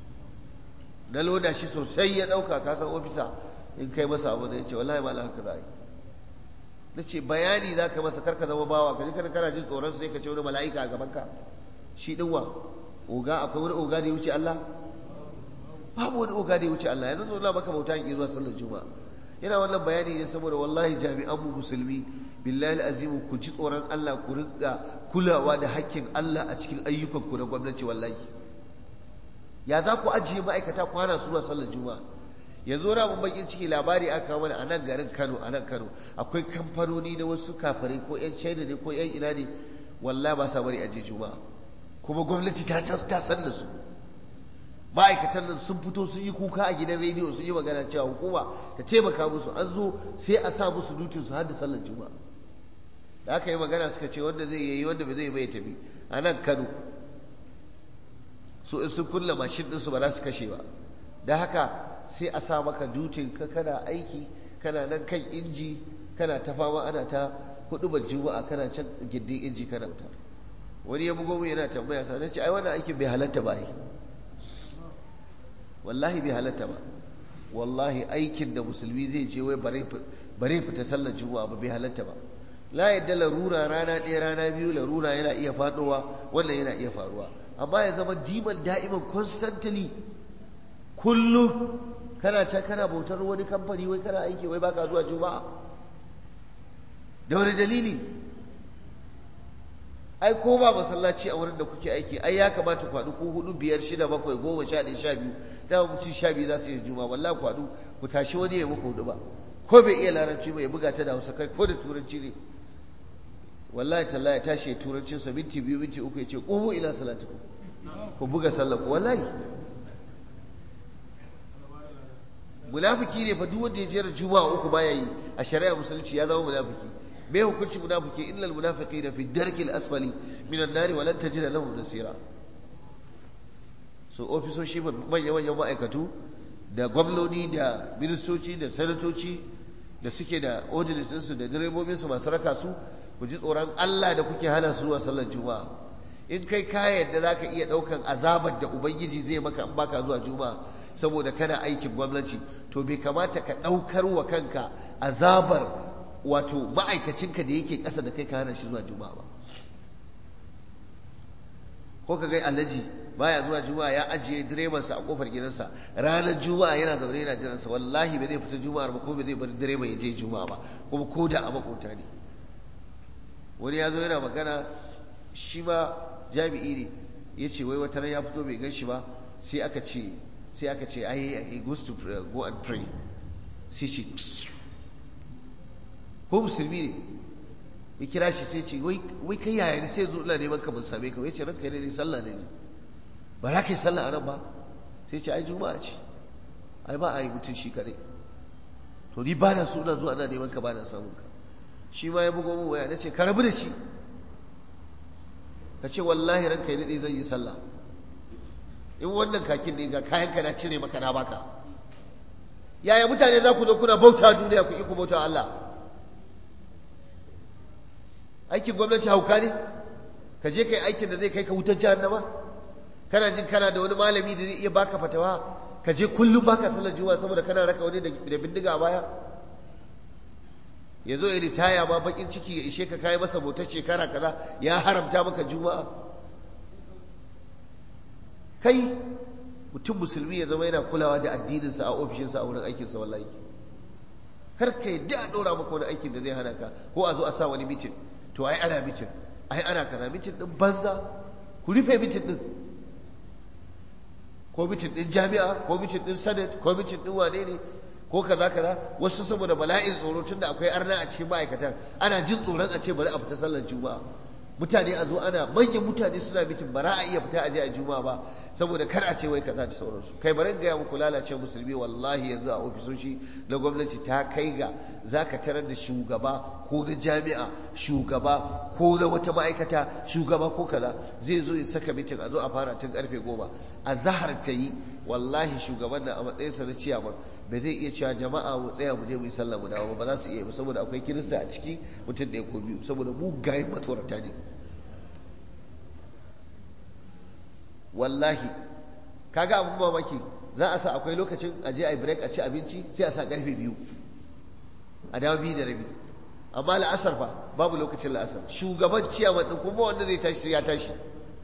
na loda shi sosai ya dauka ka san ofisa in kai masa abu da ya ce wallahi malam haka za a yi na ce bayani za ka masa karka zama bawa ka ji kana kana jin tsoron sai ka ce wani mala'ika a gaban ka shi din wa oga akwai wani oga da ya wuce Allah babu wani oga da ya wuce Allah yanzu zo na maka bauta in zuwa sallar juma'a yana wannan bayani ne saboda wallahi jami'an mu musulmi billahi azimu ku ji tsoron Allah ku rinka kulawa da hakkin Allah a cikin ayyukan ku na gwamnati wallahi ya za ku ajiye ma'aikata kwana zuwa sallar juma'a yanzu wani abin bakin ciki labari aka kawo mana a nan garin Kano a nan Kano akwai kamfanoni na wasu kafirai ko yan China ne ko yan ina ne wallahi ba sa bari aje juma'a kuma gwamnati ta ta san da su ma'aikatan nan sun fito sun yi kuka a gidan rediyo sun yi magana cewa hukuma ta taimaka musu an zo sai a sa musu dutin su har da sallar juma'a da aka yi magana suka ce wanda zai yi wanda bai zai bai tafi a nan kano su in sun kulla mashin ɗinsu ba za su kashe ba da haka sai a sa maka dutin ka kana aiki kana nan kan inji kana ta fama ana ta hudu juma'a kana can gindin inji kana wuta wani ya bugo mu yana tambaya sa ce ai wannan aikin bai halatta ba ai wallahi bai halatta ba wallahi aikin da musulmi zai je wai bare fita sallar juma'a ba bai halatta ba la yadda larura rana ɗaya rana biyu larura yana iya faɗowa wannan yana iya faruwa amma ya zama diman da'iman constantly kullum kana ta kana bautar wani kamfani wai kana aiki wai baka zuwa juma'a da wani dalili ai ko ba masallaci a wurin da kuke aiki ai ya kamata ku haɗu ko hudu biyar shida bakwai goma sha ɗaya sha biyu da mutum sha biyu za su yi juma wallahi ku haɗu ku tashi wani ya muku hudu ba ko bai iya larabci ba ya buga ta da hausa kai ko da turanci ne wallahi tallahi ya tashi ya turancin sa minti biyu minti uku ya ce qumu ila salatikum ku buga sallah ku wallahi munafiki ne fa duk wanda ya jera juma'a uku baya yi a shari'a musulunci ya zama munafiki me hukunci munafiki innal munafiqina fi darkil asfali minan nari wa lan tajida lahum nasira so ofisoshi manya manyan ma'aikatu da gwamnoni da ministoci da sanatoci da suke da ordinance su da direbobin su masu raka su ku ji tsoron Allah da kuke hana su zuwa sallar juma'a in kai ka yadda za ka iya ɗaukan azabar da ubangiji zai maka in baka zuwa juma'a saboda kana aikin gwamnati to bai kamata ka ɗaukar wa kanka azabar wato ma'aikacinka da yake ƙasa da kai ka hana shi zuwa juma'a ba ko ka gai alhaji baya zuwa juma'a ya ajiye direbansa a kofar gidansa ranar juma'a yana zaune yana jiransa wallahi ba zai fita juma'ar ba ko ba zai bar direban ya je juma'a ba kuma ko da a makota ne wani ya zo yana magana shi ma jami'i ne ya ce wai wata ya fito bai gan shi ba sai aka ce sai aka ce ai he goes to go and pray sai ce ko musulmi ne ya kira shi sai ce wai kai yaya ne sai zo ina neman ka ban same ka wai ce ranka ne sallah ne ne ba za ka yi sallah a nan ba sai ce ai juma'a ce ai ba a yi mutum shi kadai to ni ba na so ina zuwa ana neman ka ba na samun ka shi ma ya bugo min waya na ce ka rabu da shi ka ce wallahi ranka ya daɗe zan yi sallah in wannan kakin ne ga kayan ka na cire maka na baka yaya mutane za ku zo kuna bauta duniya ku ki ku bauta Allah aikin gwamnati hauka ne ka je kai aikin da zai kai ka wutar jahannama kana jin kana da wani malami da zai iya baka fatawa ka je kullum baka sallar juma'a saboda kana raka wani da bindiga a baya ya zo ya ritaya ma bakin ciki ya ishe ka kai masa motar shekara kaza ya haramta maka juma'a kai mutum musulmi ya zama yana kulawa da addininsa a ofishinsa a wurin aikinsa wallahi kar ka yadda a ɗora maka wani aikin da zai hana ka ko a zo a sa wani mitin to ai ana mitin ai ana kaza mitin din banza ku rufe mitin din ko mitin din jami'a ko mitin din senate ko mitin din wane ne ko kaza kaza wasu saboda bala'in tsoro tunda akwai arna a cikin ma'aikatan ana jin tsoron a ce bari a fita sallar juma'a mutane a zo ana manyan mutane suna mitin bara a iya fita a je a juma'a ba saboda kar a ce wai kaza da sauransu kai bari gaya muku lalace musulmi wallahi yanzu a ofisoshi na gwamnati ta kai ga zaka tarar da shugaba ko na jami'a shugaba ko na wata ma'aikata shugaba ko kaza zai zo ya saka mitin a zo a fara tun karfe goma a zahar ta yi wallahi shugaban na a matsayinsa na ciyaman ba zai iya cewa jama'a mu tsaya mu je mu yi sallah mu dawo ba za su iya ba saboda akwai kirista a ciki mutum ɗaya ko biyu saboda mu gayin matsorata ne wallahi kaga abun mamaki za a sa akwai lokacin a je a break a ci abinci sai a sa karfe biyu a dawo biyu da rabi amma la'asar fa babu lokacin la'asar shugaban ciyaman din kuma wanda zai tashi ya tashi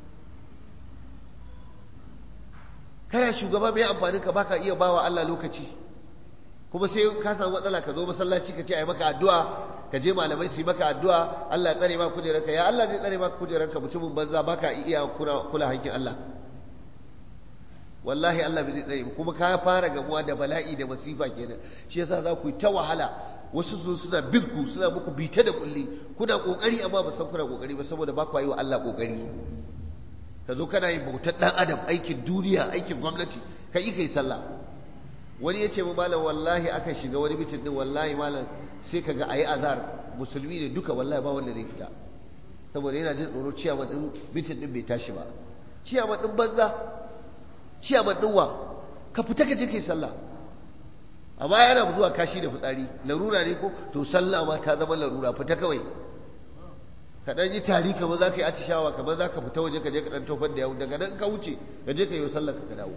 kana shugaba mai amfanin ka baka iya bawa Allah lokaci kuma sai ka samu matsala ka zo masallaci ka ce ai maka addu'a ka je malamai su yi maka addu'a Allah ya tsare maka kujeranka ya Allah zai tsare maka kujeranka mutumin banza baka iya kula hakkin Allah wallahi Allah bai zai tsare kuma ka fara gamuwa da bala'i da masifa kenan shi yasa za ku yi ta wahala wasu su suna bin ku suna muku bita da kulli kuna kokari amma ba san kuna kokari ba saboda ba ku yi wa Allah kokari ka zo kana yin bautar dan adam aikin duniya aikin gwamnati ka yi kai sallah wani ya ce mu malam wallahi aka shiga wani mitin din wallahi malam sai kaga ayi azar musulmi ne duka wallahi ba wanda zai fita saboda yana jin tsoro ciyaman din mitin din bai tashi ba ciyaman din banza ciyaman din wa ka fita ka je kai sallah amma yana zuwa kashi da fitsari larura ne ko to sallah ma ta zama larura fita kawai ka dan yi tari kamar za ka yi atishawa kamar za ka fita waje ka je ka dan tofar da yawo daga nan ka wuce ka je ka yi sallar ka dawo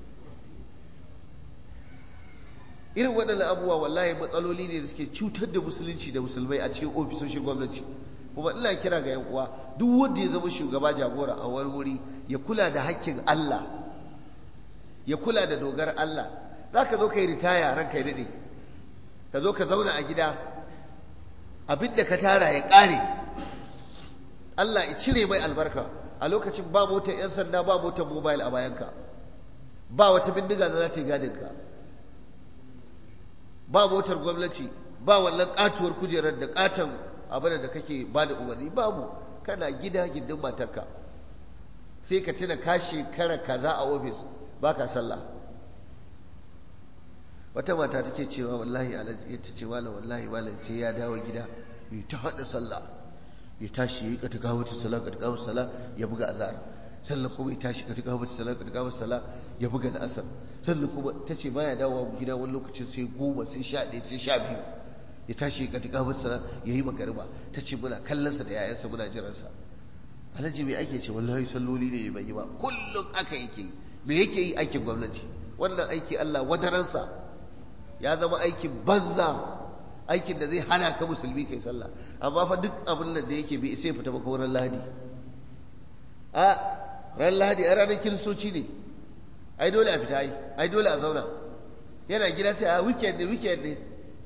irin waɗannan abubuwa wallahi matsaloli ne da suke cutar da musulunci da musulmai a cikin ofisoshin gwamnati kuma ina kira ga yan uwa duk wanda ya zama shugaba jagora a wani wuri ya kula da hakkin Allah ya kula da dogar Allah za ka zo ka yi ritaya ranka ya daɗe ka zo ka zauna a gida abin da ka tara ya ƙare Allah ya cire mai albarka a lokacin ba motar 'yan sanda ba motar mobile a bayanka ba wata bindiga da za ta yi gadinka ba motar gwamnati ba wannan katuwar kujerar da katon abin da kake ba da umarni babu kana gida gindin matarka sai ka tuna ka shekara kaza a ofis baka sallah wata mata take cewa wallahi ya ta ce malam wallahi malam sai ya dawo gida ya ta haɗa sallah ya tashi ya yi kata gawo ta sallah kata gawo sallah ya buga azhar sannan kuma ya tashi kata gawo ta sallah kata gawo sallah ya buga da asar sannan kuma ta ce baya dawowa gida wani lokacin sai goma sai sha ɗaya sai sha biyu ya tashi ya kata gawo sallah ya yi magariba ta ce muna kallonsa da yayansa muna jiransa alhaji me ake ce wallahi salloli ne bai yi ba kullum aka yake yi me yake yi aikin gwamnati wannan aiki Allah wadaransa ya zama aikin banza aikin da zai hana ka musulmi kai sallah amma fa duk abin da yake bi sai fita maka wurin lahadi a ran lahadi a ranar kiristoci ne ai dole a fita ai ai dole a zauna yana gida sai a weekend ne weekend ne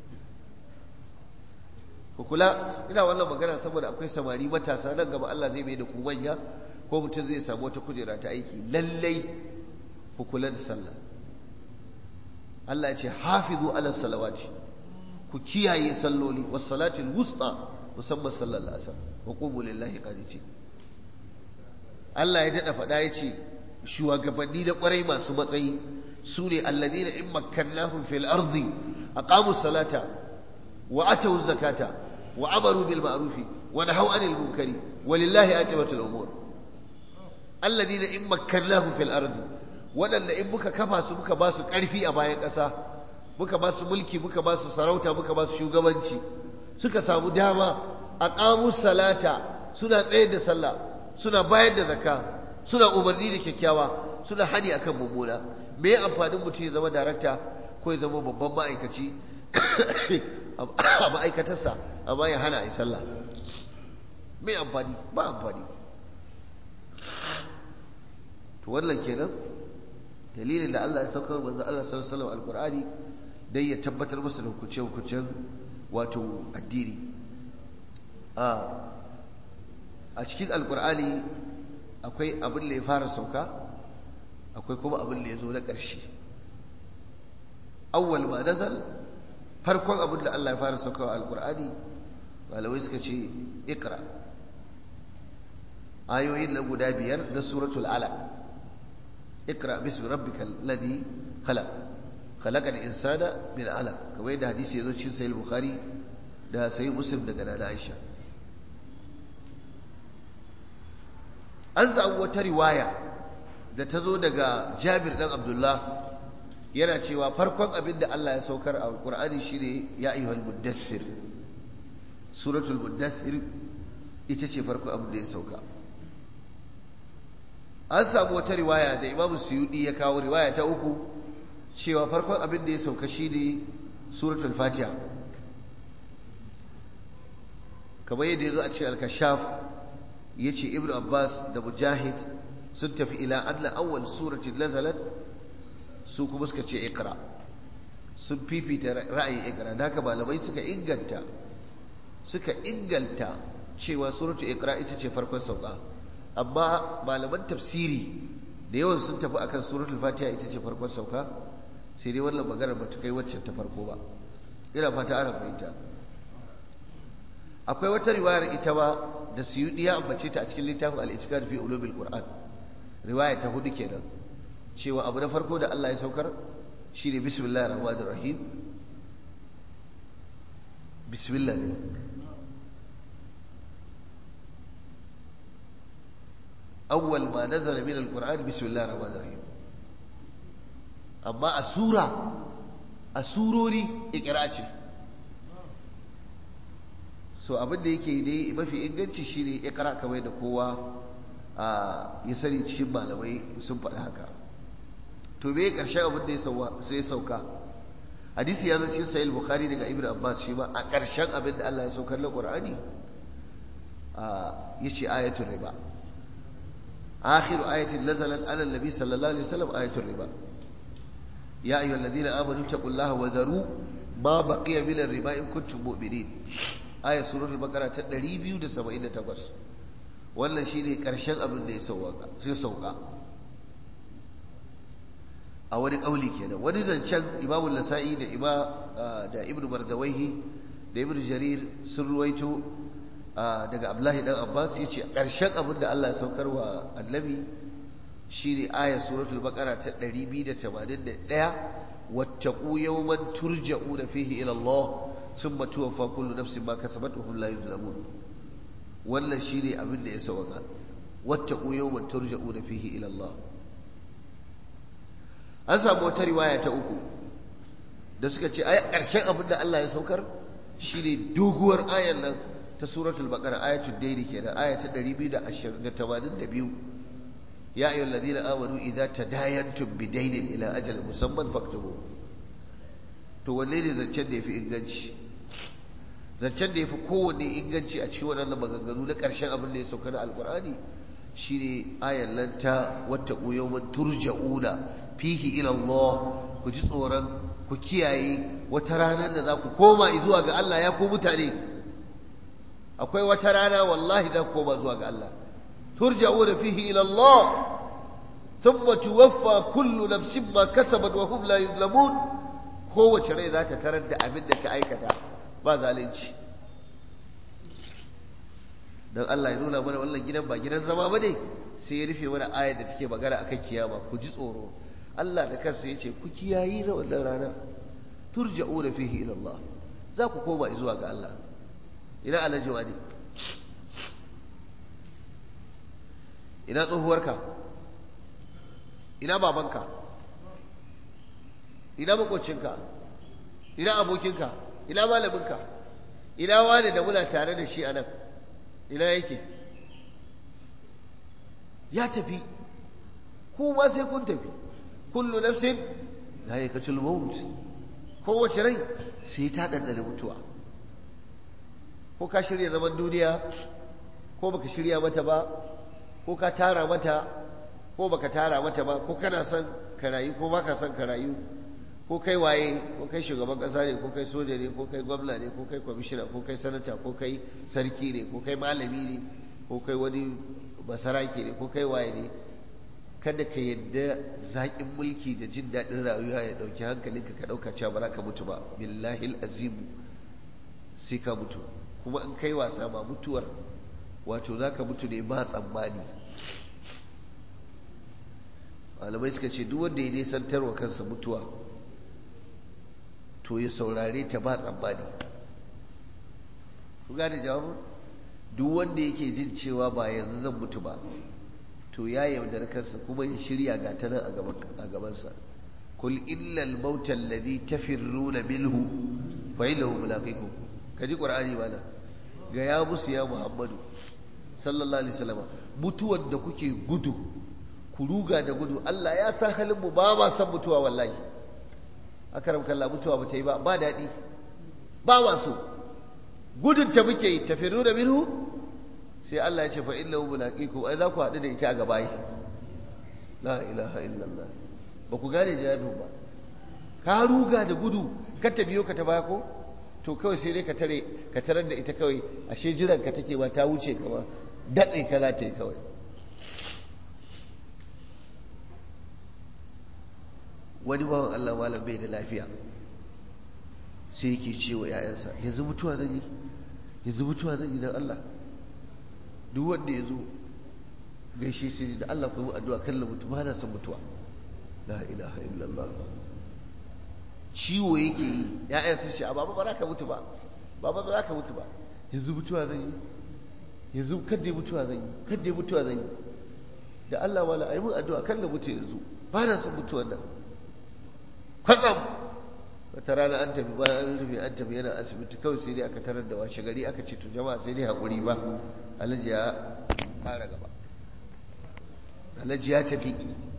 ku kula ina wannan magana saboda akwai samari matasa nan gaba Allah zai mai da ku manya ko mutum zai samu wata kujera ta aiki lallai ku kula da sallah Allah ya ce hafizu ala salawati ku kiyaye salloli was salatil wusta musamman sallar asar wa qumu lillahi qanitin Allah ya dada faɗa ya ce shugabanni da kwarai masu matsayi su ne alladina in makkannahum fil ardi aqamu salata wa atu zakata wa amaru bil ma'rufi wa nahaw anil munkari walillahi aqibatul umur alladina in makkannahum fil ardi waɗanda in muka kafa su muka ba su ƙarfi a bayan ƙasa muka ba su mulki muka ba su sarauta muka ba su shugabanci suka samu dama a ƙamus salata suna tsayar da sallah suna bayar da zakka suna umarni da kyakkyawa suna hani akan mummuna me ya amfanin mutum ya zama darakta ko ya zama babban ma'aikaci a ma'aikatarsa amma ya hana a yi sallah me amfani ba amfani to wannan kenan dalilin da Allah ya saukar manzo Allah sallallahu alaihi wasallam alqur'ani dai ya tabbatar masa da hukunce hukuncen wato addini a a cikin alqur'ani akwai abin da ya fara sauka akwai kuma abin da ya zo na ƙarshe awwal ma nazal farkon abin da Allah ya fara saukawa alqur'ani malamai suka ce iqra ayoyin nan guda biyar na suratul alaq اقرأ باسم ربك الذي خلق خلق الإنسان من علق كما يدى حديث يزوج شين سيد البخاري ده سيد مسلم ده قناة عائشة أنزع wata riwaya da ta zo daga Jabir dan Abdullah yana cewa farkon abin da Allah ya saukar a Qur'ani shine ya ayyuhal muddassir suratul muddassir ita ce farkon abin da ya sauka an samu wata riwaya da imam suyudi ya kawo riwaya ta uku cewa farkon abin da ya sauka shi ne suratul fatiha kamar yadda ya zo a cikin al-kashaf ya ce ibn abbas da mujahid sun tafi ila anna awwal suratin nazalat su kuma suka ce ikra sun fifita ra'ayin ikra da haka malamai suka inganta suka inganta cewa suratul ikra ita ce farkon sauka amma malaman tafsiri da yawan sun tafi akan suratul fatiha ita ce farkon sauka sai dai wannan maganar ba ta kai waccan ta farko ba ina fata ana fahimta akwai wata riwayar ita ba da suyudi ya ambace ta a cikin littafin al-itiqad fi ulumil qur'an riwaya ta hudu kenan cewa abu na farko da Allah ya saukar shine bismillahir rahmanir rahim bismillah ne أول ما نزل من القرآن بسم الله الرحمن الرحيم أما السورة السوروري إقراءة so abin da yake dai mafi inganci shine ikra kamar da kowa ya sani cikin malamai sun faɗi haka to me ƙarshen abin da ya sauka hadisi ya zo cikin sahih bukhari daga ibnu abbas shi ma a ƙarshen abin da Allah ya saukar na qur'ani yace ayatul riba آخر آية نزلت على النبي صلى الله عليه وسلم آية الربا يا أيها الذين آمنوا اتقوا الله وذروا ما بقي من الربا إن كنتم مؤمنين آية سورة البقرة تدري بيو دا سبعين تقص wannan shine karshen abin da ya sauka sai sauka a wani kauli kenan wani zancen imamu nasa'i da ima da ibnu mardawaihi da ibnu jarir sun ruwaito daga Abdullahi dan Abbas yace ƙarshen abin da Allah ya saukar wa Annabi shine ayat suratul baqara ta 281 wattaqu yawman turja'una fihi ila Allah thumma tuwaffa kullu nafsin ma kasabat wa hum la yuzlamun wannan shine abin da ya sauka wattaqu yawman turja'una fihi ila Allah an samu wata riwaya ta uku da suka ce ai ƙarshen abin da Allah ya saukar shine doguwar ayan nan ta suratul baqara ayatul daini kenan aya ta 282 ya ayyuhal ladina amanu idza tadayantum bidainin ila ajalin musamman faktubu to wanne ne zancen da yafi inganci zancen da yafi kowanne inganci a cikin wannan maganganu na ƙarshen abin da ya sauka na alqur'ani shine ayan nan ta wattaqu yawman turja'una fihi ila Allah ku ji tsoron ku kiyaye wata ranar da za ku koma zuwa ga Allah ya ku mutane akwai wata rana wallahi za ku koma zuwa ga Allah turja'una fihi ila Allah thumma tuwaffa kullu nafsin ma kasabat wa hum la yuzlamun kowace rai za ta tarar da abin da ta aikata ba zalunci dan Allah ya nuna mana wannan gidan ba gidan zama bane sai ya rufe mana ayar da take magana akan kiyama ku ji tsoro Allah da kansa ya ce ku kiyayi na wannan ranar turja'una fihi ila Allah za ku koma zuwa ga Allah ina alhaji wani ina tsohuwarka ina babanka ina makocinka ina abokinka ina malaminka ina wani da muna tare da shi a nan ina yake ya tafi ku ma sai kun tafi kullu nafsin la yakatul maut kowace rai sai ta dandane mutuwa ko ka shirya zaman duniya ko baka shirya mata ba ko ka tara mata ko baka tara mata ba ko kana son ka rayu ko baka son ka rayu ko kai waye ko kai shugaban kasa ne ko kai soja ne ko kai gwamna ne ko kai kwamishina ko kai sanata ko kai sarki ne ko kai malami ne ko kai wani basarake ne ko kai waye ne kada ka yadda zaƙin mulki da jin daɗin rayuwa ya ɗauki hankalinka ka ɗauka cewa ba za ka mutu ba billahi azimu sai ka mutu kuma in kai wasa ma mutuwar wato za ka mutu ne ba tsammani malamai suka ce duk wanda ya nisantar wa kansa mutuwa to ya saurare ta ba tsammani ku gane jawabin duk wanda yake jin cewa ba yanzu zan mutu ba to ya yaudar kansa kuma ya shirya ga ta nan a gabansa kul illal mauta alladhi tafirruna minhu fa innahu mulaqikum kaji qur'ani bana ga ya musu ya muhammadu sallallahu alaihi wasallam mutuwar da kuke gudu ku ruga da gudu Allah ya san halin mu ba ma san mutuwa wallahi akaram kallah mutuwa ba ta yi ba ba daɗi ba ma so gudun ta muke yi tafirruna minhu sai Allah ya ce fa innahu mulaqikum ai za ku haɗu da ita a gaba yi la ilaha illallah ba ku gane jawabin ba ka ruga da gudu ka ta biyo ka ta baya ko to kawai sai dai ka tare ka tarar da ita kawai ashe jiran ka take ba ta wuce ka ba datse ka za ta yi kawai wani bawan Allah malam bai da lafiya sai yake ce wa 'ya'yansa yanzu mutuwa zan yi yanzu mutuwa zan yi don Allah duk wanda ya zo gaishe shi da Allah kuma addu'a kan la mutu ba na son mutuwa la ilaha illallah ciwo yake yi ya'yan sun ce a baba ba za ka mutu ba baba ba za ka mutu ba yanzu mutuwa zan yi yanzu kadda mutuwa zan yi kadda mutuwa zan yi da Allah wala ayi mun addu'a kan la mutu yanzu ba na son mutuwan nan kwatsam wata rana an tafi bayan an rufe an tafi yana asibiti kawai sai dai aka tarar da washe gari aka ce to jama'a sai dai haƙuri ba alhaji ya fara gaba alhaji ya tafi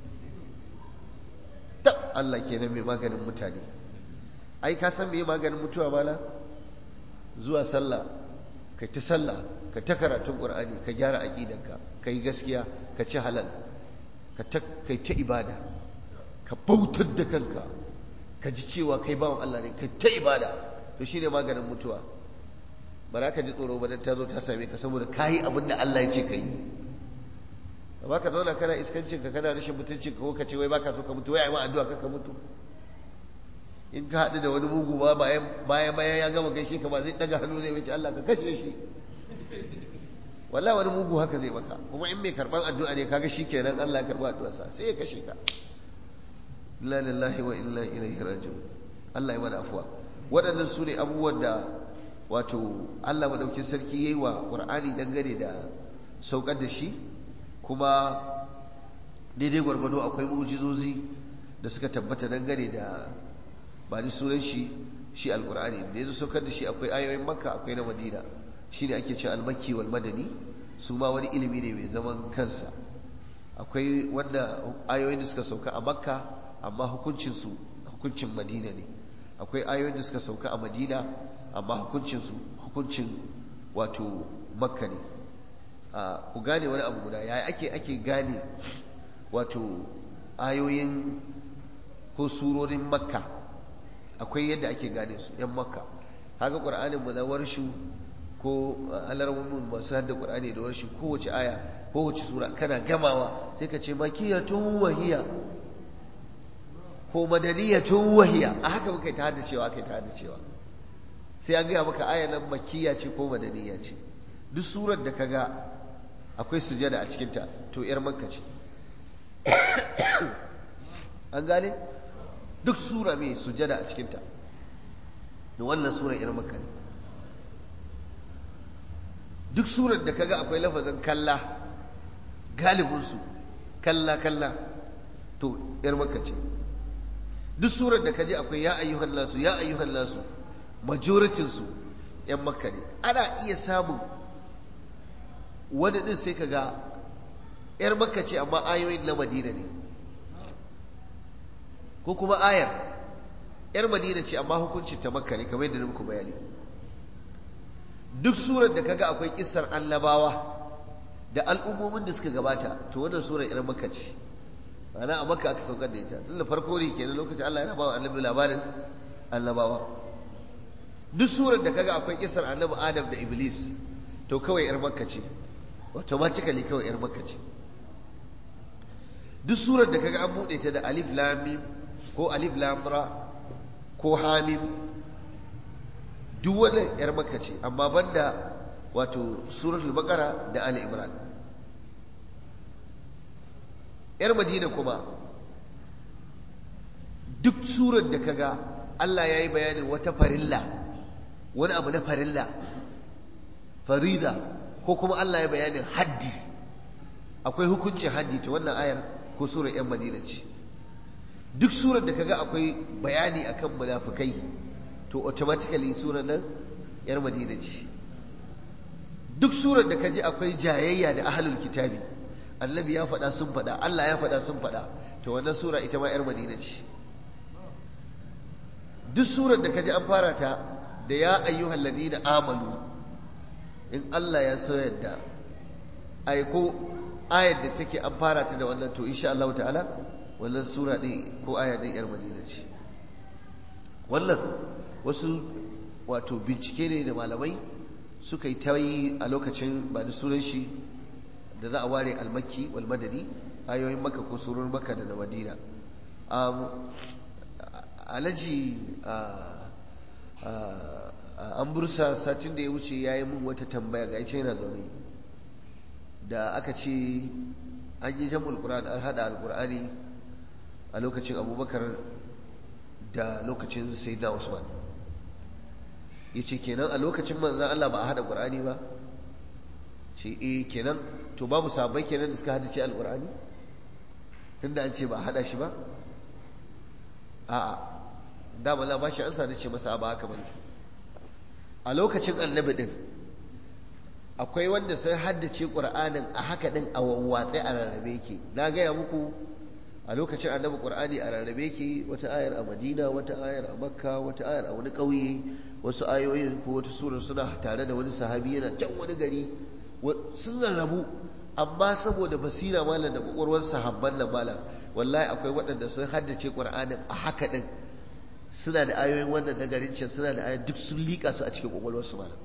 tab Allah kenan mai maganin mutane ai ka san me maganin mutuwa mala zuwa sallah kai ta sallah ka ta karatun qur'ani ka gyara aqidanka ka yi gaskiya ka ci halal ka ta kai ta ibada ka bautar da kanka ka ji cewa kai bawan Allah ne kai ta ibada to shine maganin mutuwa ba za ka ji tsoro ba dan ta zo ta same ka saboda kayi abin da Allah ya ce ka yi amma ka zauna kana iskancin ka kana rashin mutuncin ka ko ka ce wai baka so ka mutu wai ai ma addu'a ka ka mutu in ka haɗu da wani mugu ba bayan bayan bayan ya gama gaishe ka ba zai daga hannu zai wuce Allah ka kashe shi wallahi wani mugu haka zai maka kuma in mai karban addu'a ne kaga shikenan Allah ya karba addu'arsa sai ya kashe ka inna lillahi wa inna ilaihi raji'un Allah ya mana afuwa waɗannan su ne abubuwan da wato Allah madaukin sarki yayi wa Qur'ani dangane da saukar da shi kuma daidai gwargwado akwai mu'jizozi da suka tabbata dangane da ba ni sunan shi shi alqur'ani da yanzu saukar da shi akwai ayoyin makka akwai na madina shine ake ce almakki wal madani su ma wani ilimi ne mai zaman kansa akwai wanda ayoyin da suka sauka a makka amma hukuncinsu hukuncin madina ne akwai ayoyin da suka sauka a madina amma hukuncinsu hukuncin wato makka ne ku gane wani abu guda yaya ake ake gane wato ayoyin ko surorin makka akwai yadda ake gane su yan makka haka ƙur'anin mu na warshu ko alarmumin masu hadda ƙur'ani da warshu kowace aya kowace sura kana gamawa sai ka ce makiyatun wahiya ko madaniyatun wahiya a haka muka ta hada cewa kai ta hada cewa sai an gaya maka aya nan makiya ce ko madaniya ce duk surar da kaga akwai sujada a cikinta to yar makka ce an gane duk sura mai sujada a cikinta da wannan sura yar makka ne duk surar da kaga akwai lafazin kalla galibinsu kalla kalla to yar makka ce duk surar da kaji akwai ya ayyuhan nasu ya ayyuhan nasu majoritin su yan makka ne ana iya samun wani din sai kaga yar makka ce amma ayoyin na madina ne ko kuma ayar yar madina ce amma hukuncin ta makka ne kamar yadda muku bayani duk surar da kaga akwai kissar annabawa da al'ummomin da suka gabata to wannan surar yar makka ce ana a makka aka saukar da ita tun da farko ne kenan lokacin Allah yana ba wa annabi labarin annabawa duk surar da kaga akwai kisar annabi Adam da Iblis to kawai yar makka ce automatically kawai yar makka ce duk surar da kaga an bude ta da alif lam mim ko alif lam ra ko hamim duk wannan yar makka ce amma banda wato suratul baqara da ali imran yar madina kuma duk surar da kaga Allah ya yi bayanin wata farilla wani abu na farilla farida ko kuma Allah ya bayanin haddi akwai hukuncin haddi ta wannan ayar ko surar yan madina ce duk surar da kaga akwai bayani akan munafukai to automatically surar nan yar madina ce duk surar da kaji akwai jayayya da ahlul kitabi annabi ya faɗa sun faɗa Allah ya faɗa sun faɗa to wannan sura ita ma 'yar madina ce duk surar da kaji an fara ta da ya ayyuhal ladina amanu in Allah ya so yadda ai ko ayar da take an fara ta da wannan to insha Allah ta'ala wannan sura ɗin ko aya ɗin 'yar madina ce wannan wasu wato bincike ne da malamai suka yi ta yi a lokacin ba da sunan shi da za a ware almakki wal madani ayoyin maka ko surun maka da na madina alaji an bursa satin da ya wuce ya yi mun wata tambaya ga ita yana zaune da aka ce an yi jam'ul qur'an an hada alqur'ani a lokacin abubakar da lokacin sayyidina usman ya ce kenan a lokacin manzan allah ba a hada qur'ani ba ce eh kenan to babu sahabbai kenan da suka hada ce alqur'ani tunda an ce ba hada shi ba a'a da bala ba shi ansa da ce masa ba haka bane a lokacin annabi din akwai wanda sai haddace qur'anin a haka din a wawwatse a rarrabe yake na gaya muku a lokacin annabi qur'ani a rarrabe yake wata ayar a madina wata ayar a makka wata ayar a wani ƙauye wasu ayoyin ko wata surar suna tare da wani sahabi yana can wani gari sun rarrabu amma saboda basira malam da kwakwalwar sahabban nan malam wallahi akwai waɗanda sun haddace qur'anin a haka din suna da ayoyin wannan na garin can suna da ayoyin duk sun liƙa su a cikin kwakwalwarsu malam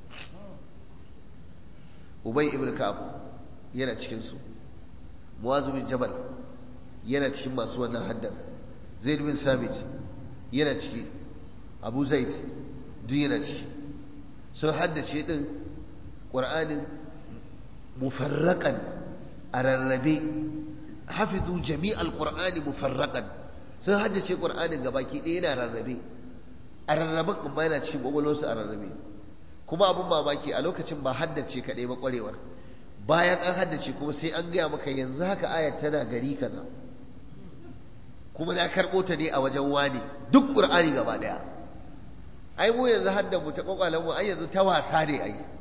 ubay ibn ka'ab yana cikin su muwazu bin jabal yana cikin masu wannan haddar zaid bin sabit yana ciki abu zaid duk yana ciki sun haddace din qur'anin mufarraqan a rarrabe hafizu jami'al qur'ani mufarraqan sun haddace qur'anin gabaki ɗaya yana rarrabe a rarraben amma yana cikin gwagwalwarsu a rarrabe kuma abin mamaki a lokacin ba haddace kaɗai ba ƙwarewar bayan an haddace kuma sai an gaya maka yanzu haka ayat tana gari kaza kuma na karɓo ta ne a wajen wani duk ƙur'ani gaba ɗaya ai mu yanzu hadda mu ta ƙwaƙwalen mu ai yanzu ta wasa ne ai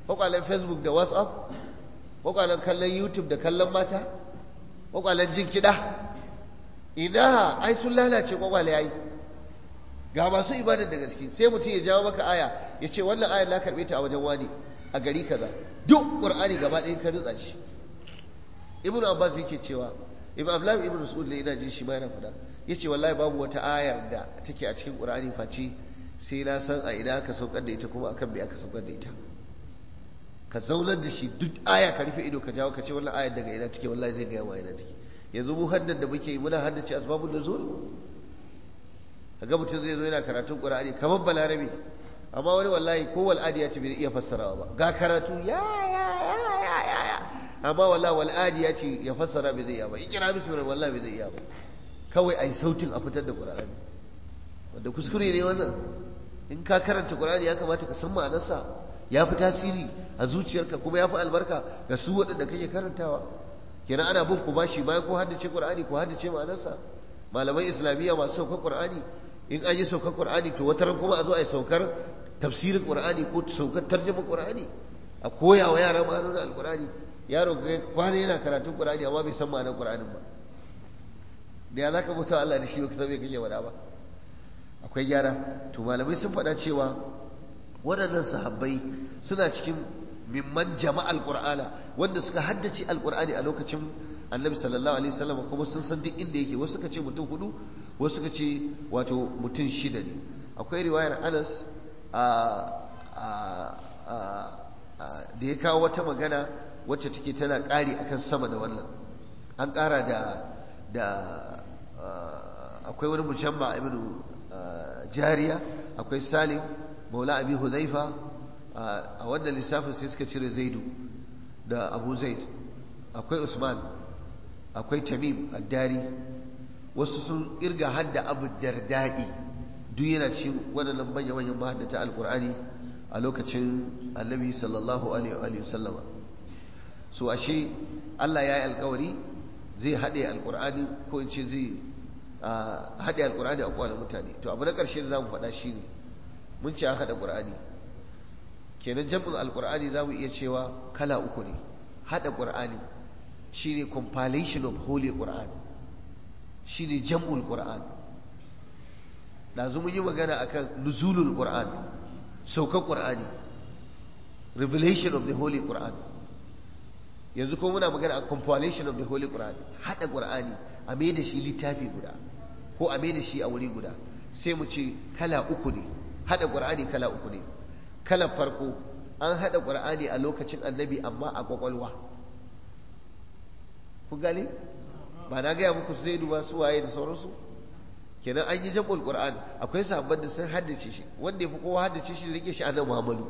kwakwalen facebook da whatsapp kwakwalen kallon youtube da kallon mata kwakwalen jin kiɗa ina ai sun lalace kwakwale yayi ga masu ibadar da gaske sai mutum ya jawo maka aya ya ce wannan ayar na karɓe ta a wajen wani a gari kaza duk qur'ani gaba ɗaya ka rutsa shi ibnu abbas yake cewa ibn abdullahi ibn mas'ud ne ina jin shi ma yana faɗa yace wallahi babu wata ayar da take a cikin qur'ani face sai na san a ina aka saukar da ita kuma akan me aka saukar da ita ka zaunar da shi duk aya ka rufe ido ka jawo ka ce wannan ayar daga ina take wallahi zai gaya wa ina take yanzu mu haddan da muke yi muna haddace asbabun nuzul kaga mutum zai zo yana karatun qur'ani kamar balarabe amma wani wallahi ko wal ya ce bai iya fassarawa ba ga karatu ya ya ya ya ya ya amma wallahi wal ya ce ya fassara bai zai iya ba ikira bismillah wallahi bai zai iya ba kawai ai sautin a fitar da qur'ani wanda kuskure ne wannan in ka karanta qur'ani ya kamata ka san ma'anarsa ya fi tasiri a zuciyarka kuma ya fi albarka ga su waɗanda kake karantawa kenan ana bin ku bashi bayan ko haddace qur'ani ko haddace ma'anarsa malamai islamiyya masu saukar qur'ani in an yi saukar qur'ani to wataran kuma a zo a yi saukar tafsirin qur'ani ko saukar tarjuma qur'ani a koya wa yara ma'anonin alqur'ani yaro ga kwana yana karatun qur'ani amma bai san ma'anar qur'anin ba da ya zaka bauta Allah da shi ba ka san me kake wada ba akwai gyara to malamai sun faɗa cewa waɗannan sahabbai suna cikin mimman jama'al qur'ana wanda suka haddace alqur'ani a lokacin annabi sallallahu alaihi wasallam kuma sun san duk inda yake wasu suka ce mutum hudu wasu suka ce wato mutum shida ne akwai riwayar Anas da ya kawo wata magana wacce take tana ƙari akan sama da wannan an ƙara da da akwai wani musamman ibnu jariya akwai salim maula abi hudhaifa a wannan lissafin sai suka cire zaidu da abu zaid akwai usman akwai tamim addari wasu sun irga hadda abu dardai duk yana cikin waɗannan manya manyan mahaddata alkur'ani a lokacin annabi sallallahu alaihi wasallama so ashe Allah ya yi alkawari zai haɗe alkur'ani ko in ce zai haɗe alkur'ani a kowane mutane to abu na ƙarshe da za mu faɗa shi ne mun ce an haɗa ƙur'ani kenan jam'in alkur'ani za mu iya cewa kala uku ne haɗa ƙur'ani shine compilation of holy Quran shine jam'ul Quran dazu mun yi magana akan nuzulul Quran saukar Qur'ani revelation of the holy Quran yanzu ko muna magana a compilation of the holy Quran hada Qur'ani a mai da shi littafi guda ko a mai da shi a wuri guda sai mu ce kala uku ne hada Qur'ani kala uku ne kala farko an hada Qur'ani a lokacin annabi amma a kwakwalwa kun gane ba na gaya muku zai duba su waye da sauransu kenan an yi jam'ul qur'an akwai sahabban da sun haddace shi wanda ya fi kowa haddace shi rike shi annabi muhammadu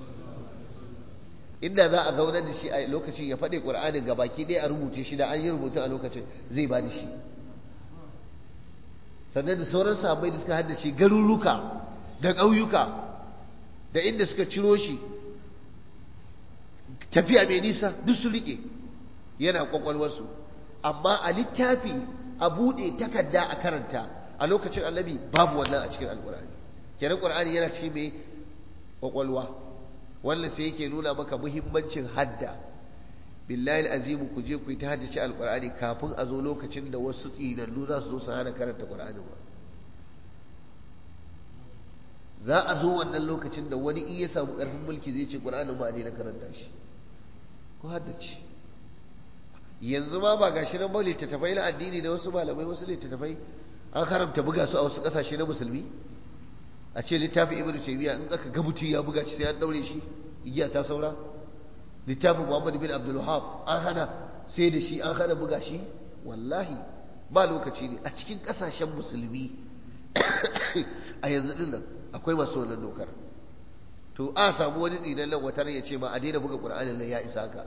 inda za a zaunar da shi a lokacin ya faɗi qur'anin ga baki ɗaya a rubuce shi da an yi rubutu a lokacin zai ba da shi sannan da sauran sahabbai da suka haddace garuruka da ƙauyuka da inda suka ciro shi tafiya mai nisa duk su rike yana kwakwalwarsu amma a littafi a buɗe takarda a karanta a lokacin annabi babu wannan a cikin alkur'ani kenan qur'ani yana cikin mai kwakwalwa wannan sai yake nuna maka muhimmancin hadda billahi azimu ku je ku yi ta haddace alkur'ani kafin a zo lokacin da wasu tsinannu za su zo su hana karanta qur'ani ba za a zo wannan lokacin da wani in ya samu ƙarfin mulki zai ce qur'anin ba ne na karanta shi ko haddace yanzu ma ba gashi nan ba littattafai na addini da wasu malamai wasu littattafai an haramta buga su a wasu kasashe na musulmi a ce littafi ibnu taymiya in aka ga mutum ya buga shi sai an daure shi igiya ta saura littafin muhammad bin abdul wahab an hana sai da shi an hana buga shi wallahi ba lokaci ne a cikin kasashen musulmi a yanzu din nan akwai masu wannan dokar to a samu wani tsinan nan wata ya ce ma a daina buga qur'anin nan ya isa haka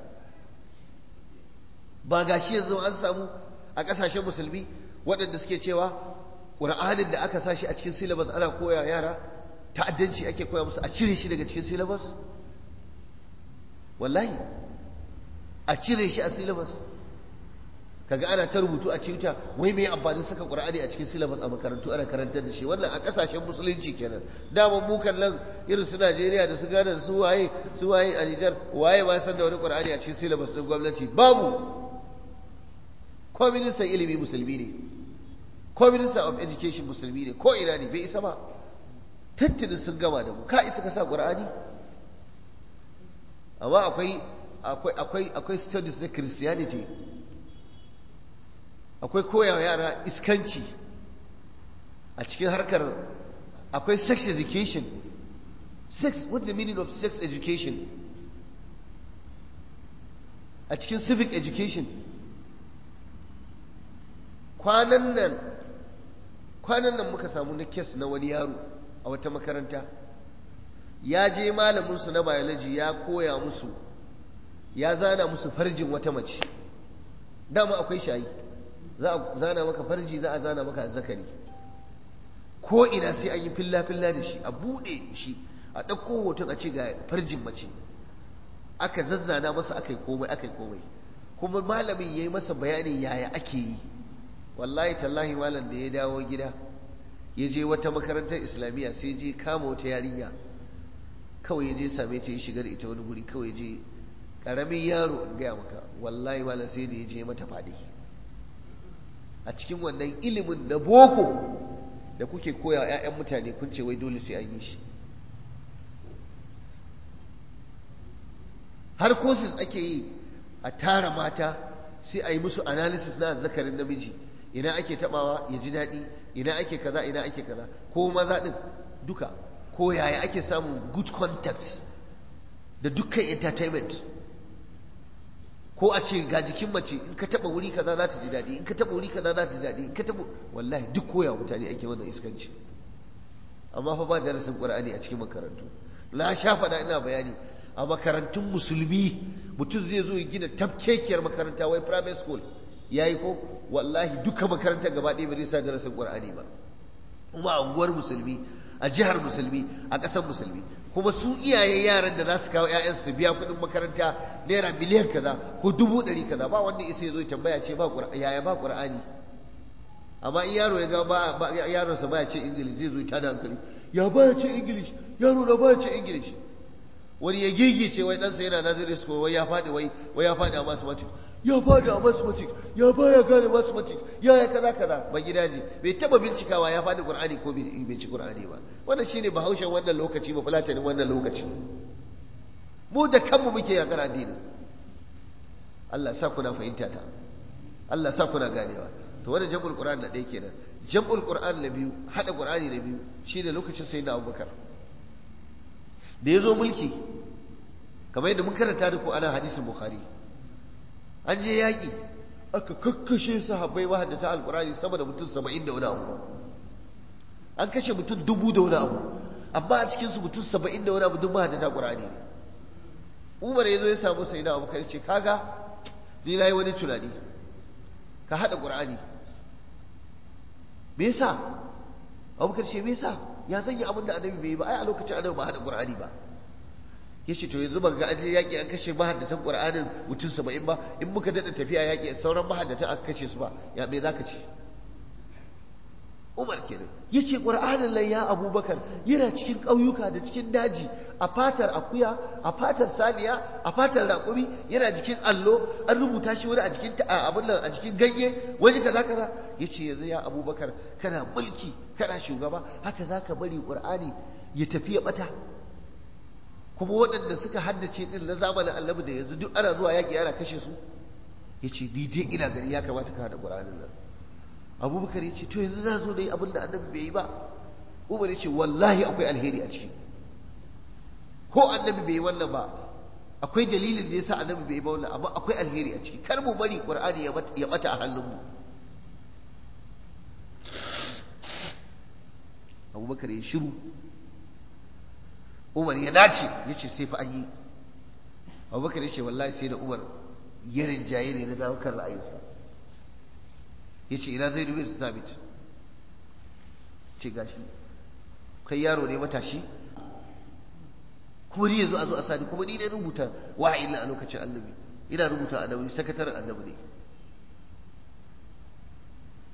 ba ga shi yanzu an samu a ƙasashen musulmi waɗanda suke cewa ƙur'anin da aka sa shi a cikin syllabus ana koya yara ta'addanci ake koya musu a cire shi daga cikin syllabus wallahi a cire shi a syllabus kaga ana ta rubutu a cikin wai mai amfanin saka qur'ani a cikin syllabus a makarantu ana karantar da shi wannan a kasashen musulunci kenan dama mu nan irin su Najeriya da su Ghana da su waye su waye a Niger waye ba san da wani qur'ani a cikin syllabus din gwamnati babu ko ministan ilimi musulmi ne ko minister of education musulmi ne ko ina ne bai isa ba tattinin sun gama da mu ka isa ka sa qur'ani amma akwai akwai akwai akwai studies na christianity akwai koyawa yara iskanci a cikin harkar akwai sex education sex what the meaning of sex education a cikin civic education kwanan nan kwanan nan muka samu na kes na wani yaro a wata makaranta ya je malaminsu na biology ya koya musu ya zana musu farjin wata mace dama akwai shayi za a zana maka farji za a zana maka zakari ko ina sai an yi filla-filla da shi a buɗe shi a ɗauko hoton a ce ga farjin mace aka zazzana masa aka yi komai aka yi komai kuma malamin ya yi masa bayanin yaya ake yi wallahi tallahi malam da ya dawo gida ya je wata makarantar islamiyya sai je kama wata yarinya kawai ya je same ta ya shigar ita wani guri kawai ya je ƙaramin yaro in gaya maka wallahi malam sai da ya je mata faɗi a cikin wannan ilimin na boko da kuke koya 'ya'yan mutane kun ce wai dole sai an yi shi har courses ake yi a tara mata sai a yi musu analysis na zakarin namiji ina ake tabawa ya ji daɗi ina ake kaza ina ake kaza ko maza ɗin duka ko yaya ake samun good contact da dukkan entertainment ko a ce ga jikin mace in ka taba wuri kaza za ta ji daɗi in ka taba wuri kaza za ta ji daɗi in ka taba wallahi duk koya mutane ake wannan iskanci amma fa ba darasin qur'ani a cikin makarantu na sha faɗa ina bayani a makarantun musulmi mutum zai zo ya gina tafkekiyar makaranta wai private school yayi ko wallahi duka makarantar gaba ɗaya ba zai sa darasin qur'ani ba kuma a unguwar musulmi a jihar musulmi a ƙasar musulmi kuma su iyaye yaran da za su kawo ‘ya'yansu su biya kuɗin makaranta naira miliyan kaza ko dubu ɗari kaza ba wanda isa ya zo tambaya ce ba yaya ba ƙur'ani amma in yaro ya ga ba yaron sa baya ce ingilish zai zo ta da hankali ya baya ce ingilish yaro na baya ce ingilish wani ya gigice wai ɗansa yana nazari school wai ya faɗi wai wai ya faɗi a mathematics ya faɗi a mathematics ya baya gane mathematics ya ya kaza kaza ba gidaje bai taba bincikawa ya faɗi qur'ani ko bai ci qur'ani ba wannan shine bahaushen wannan lokaci ba fulatanin wannan lokaci mu da kanmu muke yakar addinin Allah sa kuna fahimta ta Allah sa kuna ganewa to wannan jam'ul qur'an na ɗaya kenan jam'ul qur'an na biyu hada qur'ani na biyu shine lokacin sayyidina Abubakar da ya zo mulki kamar yadda mun karanta da ku ana hadisin bukhari an je yaƙi aka kakkashe sahabbai mahaddata alƙur'ani sama da mutum saba'in da wani abu an kashe mutum dubu da wani abu amma a cikinsu mutum saba'in da wani abu duk mahaddata ƙur'ani ne umar ya zo ya samu sai na abubakar ce kaga ni na yi wani tunani ka haɗa ƙur'ani me yasa abubakar ce me yasa ya sanya abin da annabi bai yi ba ai a lokacin annabi ba haɗa qur'ani ba yace to yanzu ban ga an je yaƙi an kashe mahaddatan qur'anin mutum saba'in ba in muka daɗa tafiya yaƙi sauran mahaddatan aka kashe su ba ya me zaka ce Umar kenan yace qur'anin lan ya Abubakar yana cikin ƙauyuka da cikin daji a fatar akuya a fatar saniya a fatar raƙumi yana jikin allo an rubuta shi wani a jikin abin nan a jikin ganye wani kaza kaza yace yanzu ya Abubakar kana mulki kana shugaba haka zaka bari qur'ani ya tafi ya bata kuma waɗanda suka haddace din na zamanin annabi da yanzu duk ana zuwa yaƙi ana kashe su yace ni dai ina gani ya kamata ka hada qur'anin nan abubakar ya ce to yanzu za zo da yi abin da annabi bai yi ba umar ya ce wallahi akwai alheri a ciki ko annabi bai yi wannan ba akwai dalilin da yasa annabi bai yi ba wannan amma akwai alheri a ciki kar mu bari qur'ani ya bata a hannunmu abubakar ya shiru umar ya nace ya ce sai fa an yi abubakar ya ce wallahi sai da umar ya rinjaye ne na dawo kan ra'ayinsa ya ce ina zai dubi sabit ce gashi kai yaro ne matashi kuma ni yanzu a zo a sani kuma ni ne rubuta wahayi a lokacin annabi ina rubuta annabi sakataren annabi ne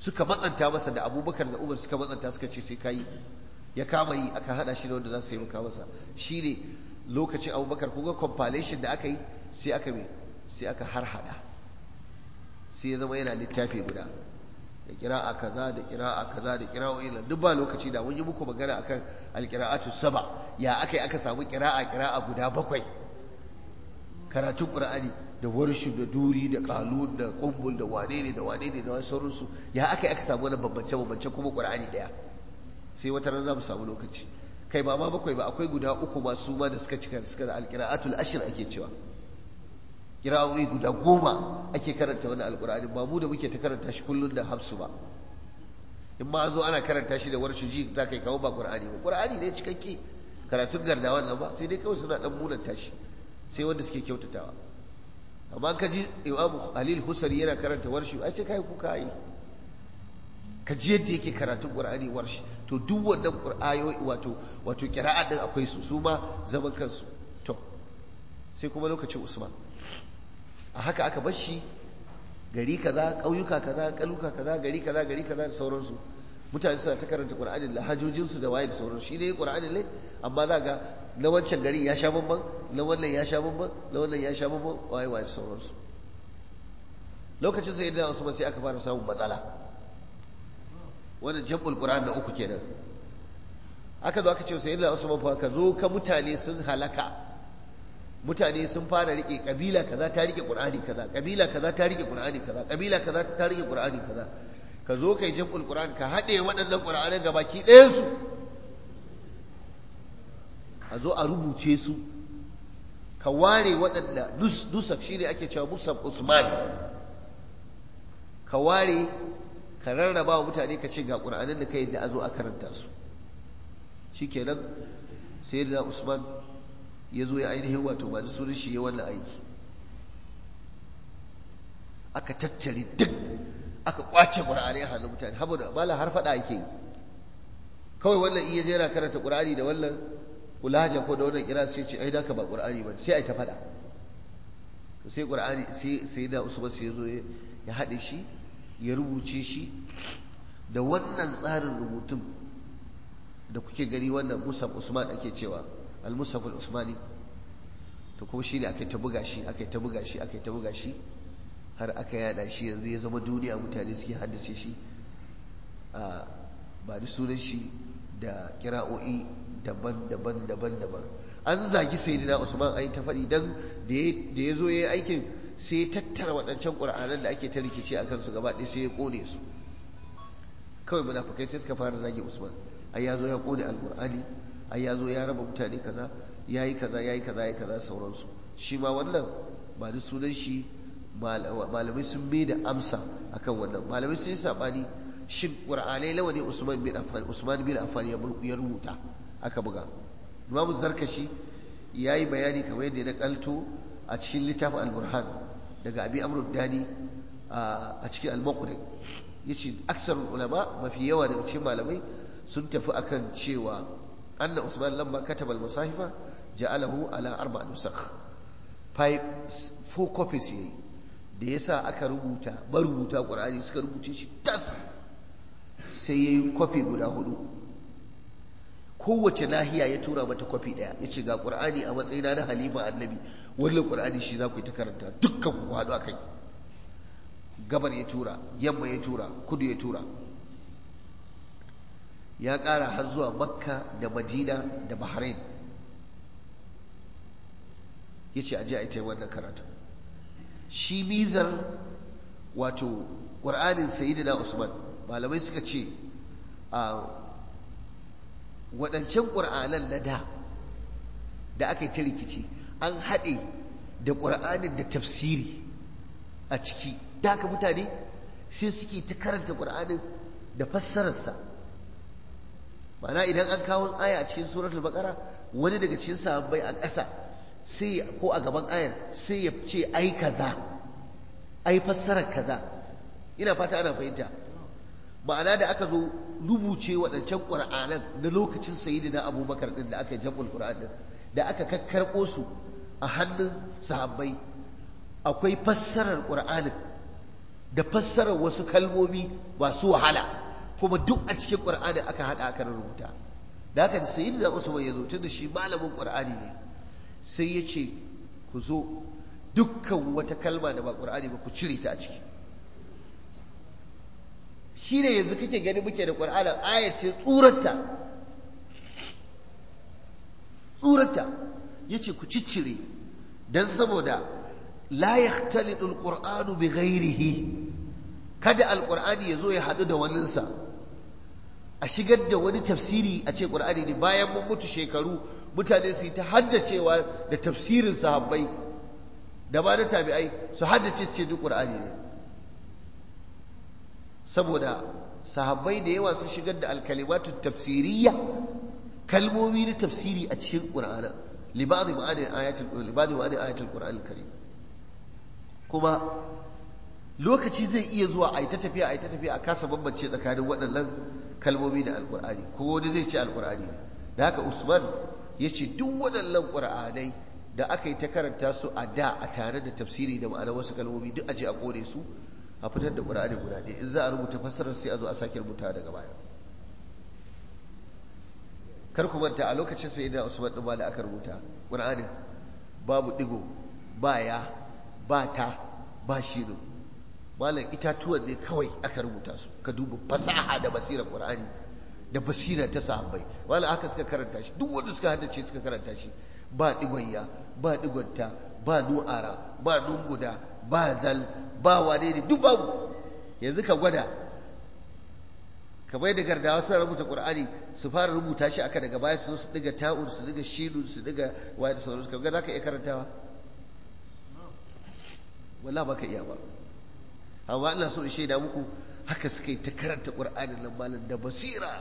suka matsanta masa da abubakar da umar suka matsanta suka ce sai kai ya kama yi aka hada shi da wanda za su yi maka masa shine lokacin abubakar kuga compilation da aka yi sai aka me sai aka har hada sai ya zama yana littafi guda da kira'a kaza da kira'a kaza da kira'o'i duk ba lokaci da mun yi muku magana akan alqira'atu saba ya aka yi aka samu kira'a kira'a guda bakwai karatun qur'ani da warshu da duri da qalun da qumbul da wane ne da wane ne da wasu sauransu ya aka yi aka samu wani bambance bambance kuma qur'ani daya sai wata ran za mu samu lokaci kai ba ma bakwai ba akwai guda uku masu ma da suka cika suka da alqira'atul ashir ake cewa kira'o'i guda goma ake karanta wani alkur'ani ba mu da muke ta karanta shi kullum da hafsu ba in ma zo ana karanta shi da warshu ji za ka yi kawo ba qur'ani ba qur'ani ne cikakke karatun garda wannan ba sai dai kawai suna dan munanta shi sai wanda suke kyautatawa amma ka ji imam halil husari yana karanta warshi ai sai kai kuka yi ka ji yadda yake karatun qur'ani warshi to duk wannan qur'ayoyi wato wato qira'a din akwai su su ma zaman kansu to sai kuma lokacin usman a haka aka bar shi gari kaza ƙauyuka kaza ƙaluka kaza gari kaza gari kaza da sauransu mutane suna ta karanta qur'anin lahajojinsu da waye da sauransu shi ne qur'anin ne amma za ga na wancan garin ya sha bamban na wannan ya sha bamban na wannan ya sha bamban waye waye da sauransu lokacin sai da Usman sai aka fara samun matsala wannan jam'ul qur'an da uku kenan aka zo aka ce sai da Usman fa ka zo ka mutane sun halaka mutane sun fara rike kabila kaza ta rike qur'ani kaza kabila kaza ta rike qur'ani kaza kabila kaza ta rike qur'ani kaza ka zo kai jam'ul qur'an ka hade waɗannan qur'anan gabaki ɗayan su a zo a rubuce su ka ware waɗanda nusaf shi ne ake cewa musaf usman ka ware ka rarraba wa mutane ka ce ga ƙur'anin da ka yadda a zo a karanta su shi kenan sai da usman ya zo ya ainihin wato ba da sunan shi ya wannan aiki aka tattare duk aka kwace ƙur'ani a hannun mutane haɓu da mala har faɗa ake yi kawai wannan iya jera karanta ƙur'ani da wannan kulaja ko da wannan kira sai ce ai da ka ba qur'ani ba sai ai ta fada to sai qur'ani sai sai da usman sai zo ya hade shi ya rubuce shi da wannan tsarin rubutun da kuke gani wannan musaf usman ake cewa al musaf al usmani to kuma shi ne aka ta buga shi aka ta buga shi aka ta buga shi har aka yada shi yanzu ya zama duniya mutane suke haddace shi a ba da sunan shi da kira'o'i daban-daban daban-daban an zagi sayyidina Usman ai ta faɗi dan da ya zo ya yi aikin sai ya tattara waɗancan ƙur'anan da ake ta rikici a kansu gaba ɗaya sai ya ƙone su kawai munafukai sai suka fara zagi Usman ai ya zo ya ƙone alƙur'ani ai ya zo ya raba mutane kaza ya yi kaza ya yi kaza ya yi kaza sauransu shi ma wannan ba da sunan shi malamai sun mai da amsa akan wannan malamai sun yi saɓani shin ƙur'anai lawa ne Usman bin Affan Usman bin Affan ya rubuta aka buga imamu zarkashi ya yi bayani kamar yadda na kalto a cikin littafin al-burhan daga abi amrud dani a cikin al-maqri yace aksarul ulama mafi yawa daga cikin malamai sun tafi akan cewa anna usman lamma kataba al-musahifa ja'alahu ala arba nusakh five four copies yayi da yasa aka rubuta marubuta qur'ani suka rubuce shi tas sai yayi copy guda hudu kowace nahiya ya tura mata kwafi ɗaya ya ce ga ƙur'ani a matsayina na halima annabi wannan ƙur'ani shi za ku yi ta karanta dukkan ku haɗu a kai gabar ya tura yamma ya tura kudu ya tura ya ƙara har zuwa makka da madina da bahrain ya ce aje a ita wannan karatu shi mizar wato ƙur'anin sayidina usman malamai suka ce a waɗancan ƙur'anan na da da aka yi ta rikici an haɗe da ƙur'anin da tafsiri a ciki da haka mutane sai suke ta karanta ƙur'anin da fassararsa ma'ana idan an kawo aya a cikin suratul baqara wani daga cikin sahabbai a ƙasa sai ko a gaban ayar sai ya ce ai kaza ai fassarar kaza ina fata ana fahimta ma'ana da aka zo rubuce waɗancan ƙur'anan na lokacin sayidina abubakar ɗin da aka yi jam'ul ƙur'an ɗin da aka kakkarɓo su a hannun sahabbai akwai fassarar ƙur'anin da fassarar wasu kalmomi masu wahala kuma duk a cikin qur'ani aka hada aka rubuta da haka da sayyidina usman ya zo tunda shi malamin qur'ani ne sai ya ce ku zo dukkan wata kalma da ba qur'ani ba ku cire ta a ciki shi ne yanzu kake gani muke da qur'anin ayace tsurarta tsurarta yace ku ciccire dan saboda la yahtalitu alqur'anu bi ghairihi kada alqur'ani yazo ya hadu da waninsa a shigar da wani tafsiri a ce qur'ani ne bayan mun mutu shekaru mutane su yi ta haddacewa da tafsirin sahabbai da ba da tabi'ai su haddace su ce duk qur'ani ne saboda sahabbai da yawa sun shigar da alkalimatu tafsiriyya kalmomi na tafsiri a cikin qur'ana libadi ma'ani ayatul libadi ma'ani ayatul qur'anil karim kuma lokaci zai iya zuwa a yi ta tafiya a yi ta tafiya a kasa bambance tsakanin waɗannan kalmomi da alƙur'ani ko wani zai ce alƙur'ani ne da haka usman ya ce duk waɗannan ƙur'anai da aka yi ta karanta su a da a tare da tafsiri da ma'anar wasu kalmomi duk a je a kore su a fitar da ƙur'ani guda ɗaya in za a rubuta fassarar sai a zo a sake rubuta daga baya kar ku manta a lokacin sai da usman ɗin ma da aka rubuta ƙur'anin babu ɗigo ba ya ba ta ba shino malam itatuwan ne kawai aka rubuta su ka duba fasaha da basirar qur'ani da basira ta sahabbai malam haka suka karanta shi duk wanda suka haddace suka karanta shi ba digonya ba digonta ba nu'ara ba nunguda ba zal ba wane ne duk babu yanzu ka gwada ka bai da gardawa suna rubuta qur'ani su fara rubuta shi aka daga baya su su diga ta'ur su diga shinu su diga waye da sauransu ka ga zaka iya karantawa wala ba ka iya ba amma Allah so in shaida muku haka suka yi ta karanta Qur'anin nan malam da basira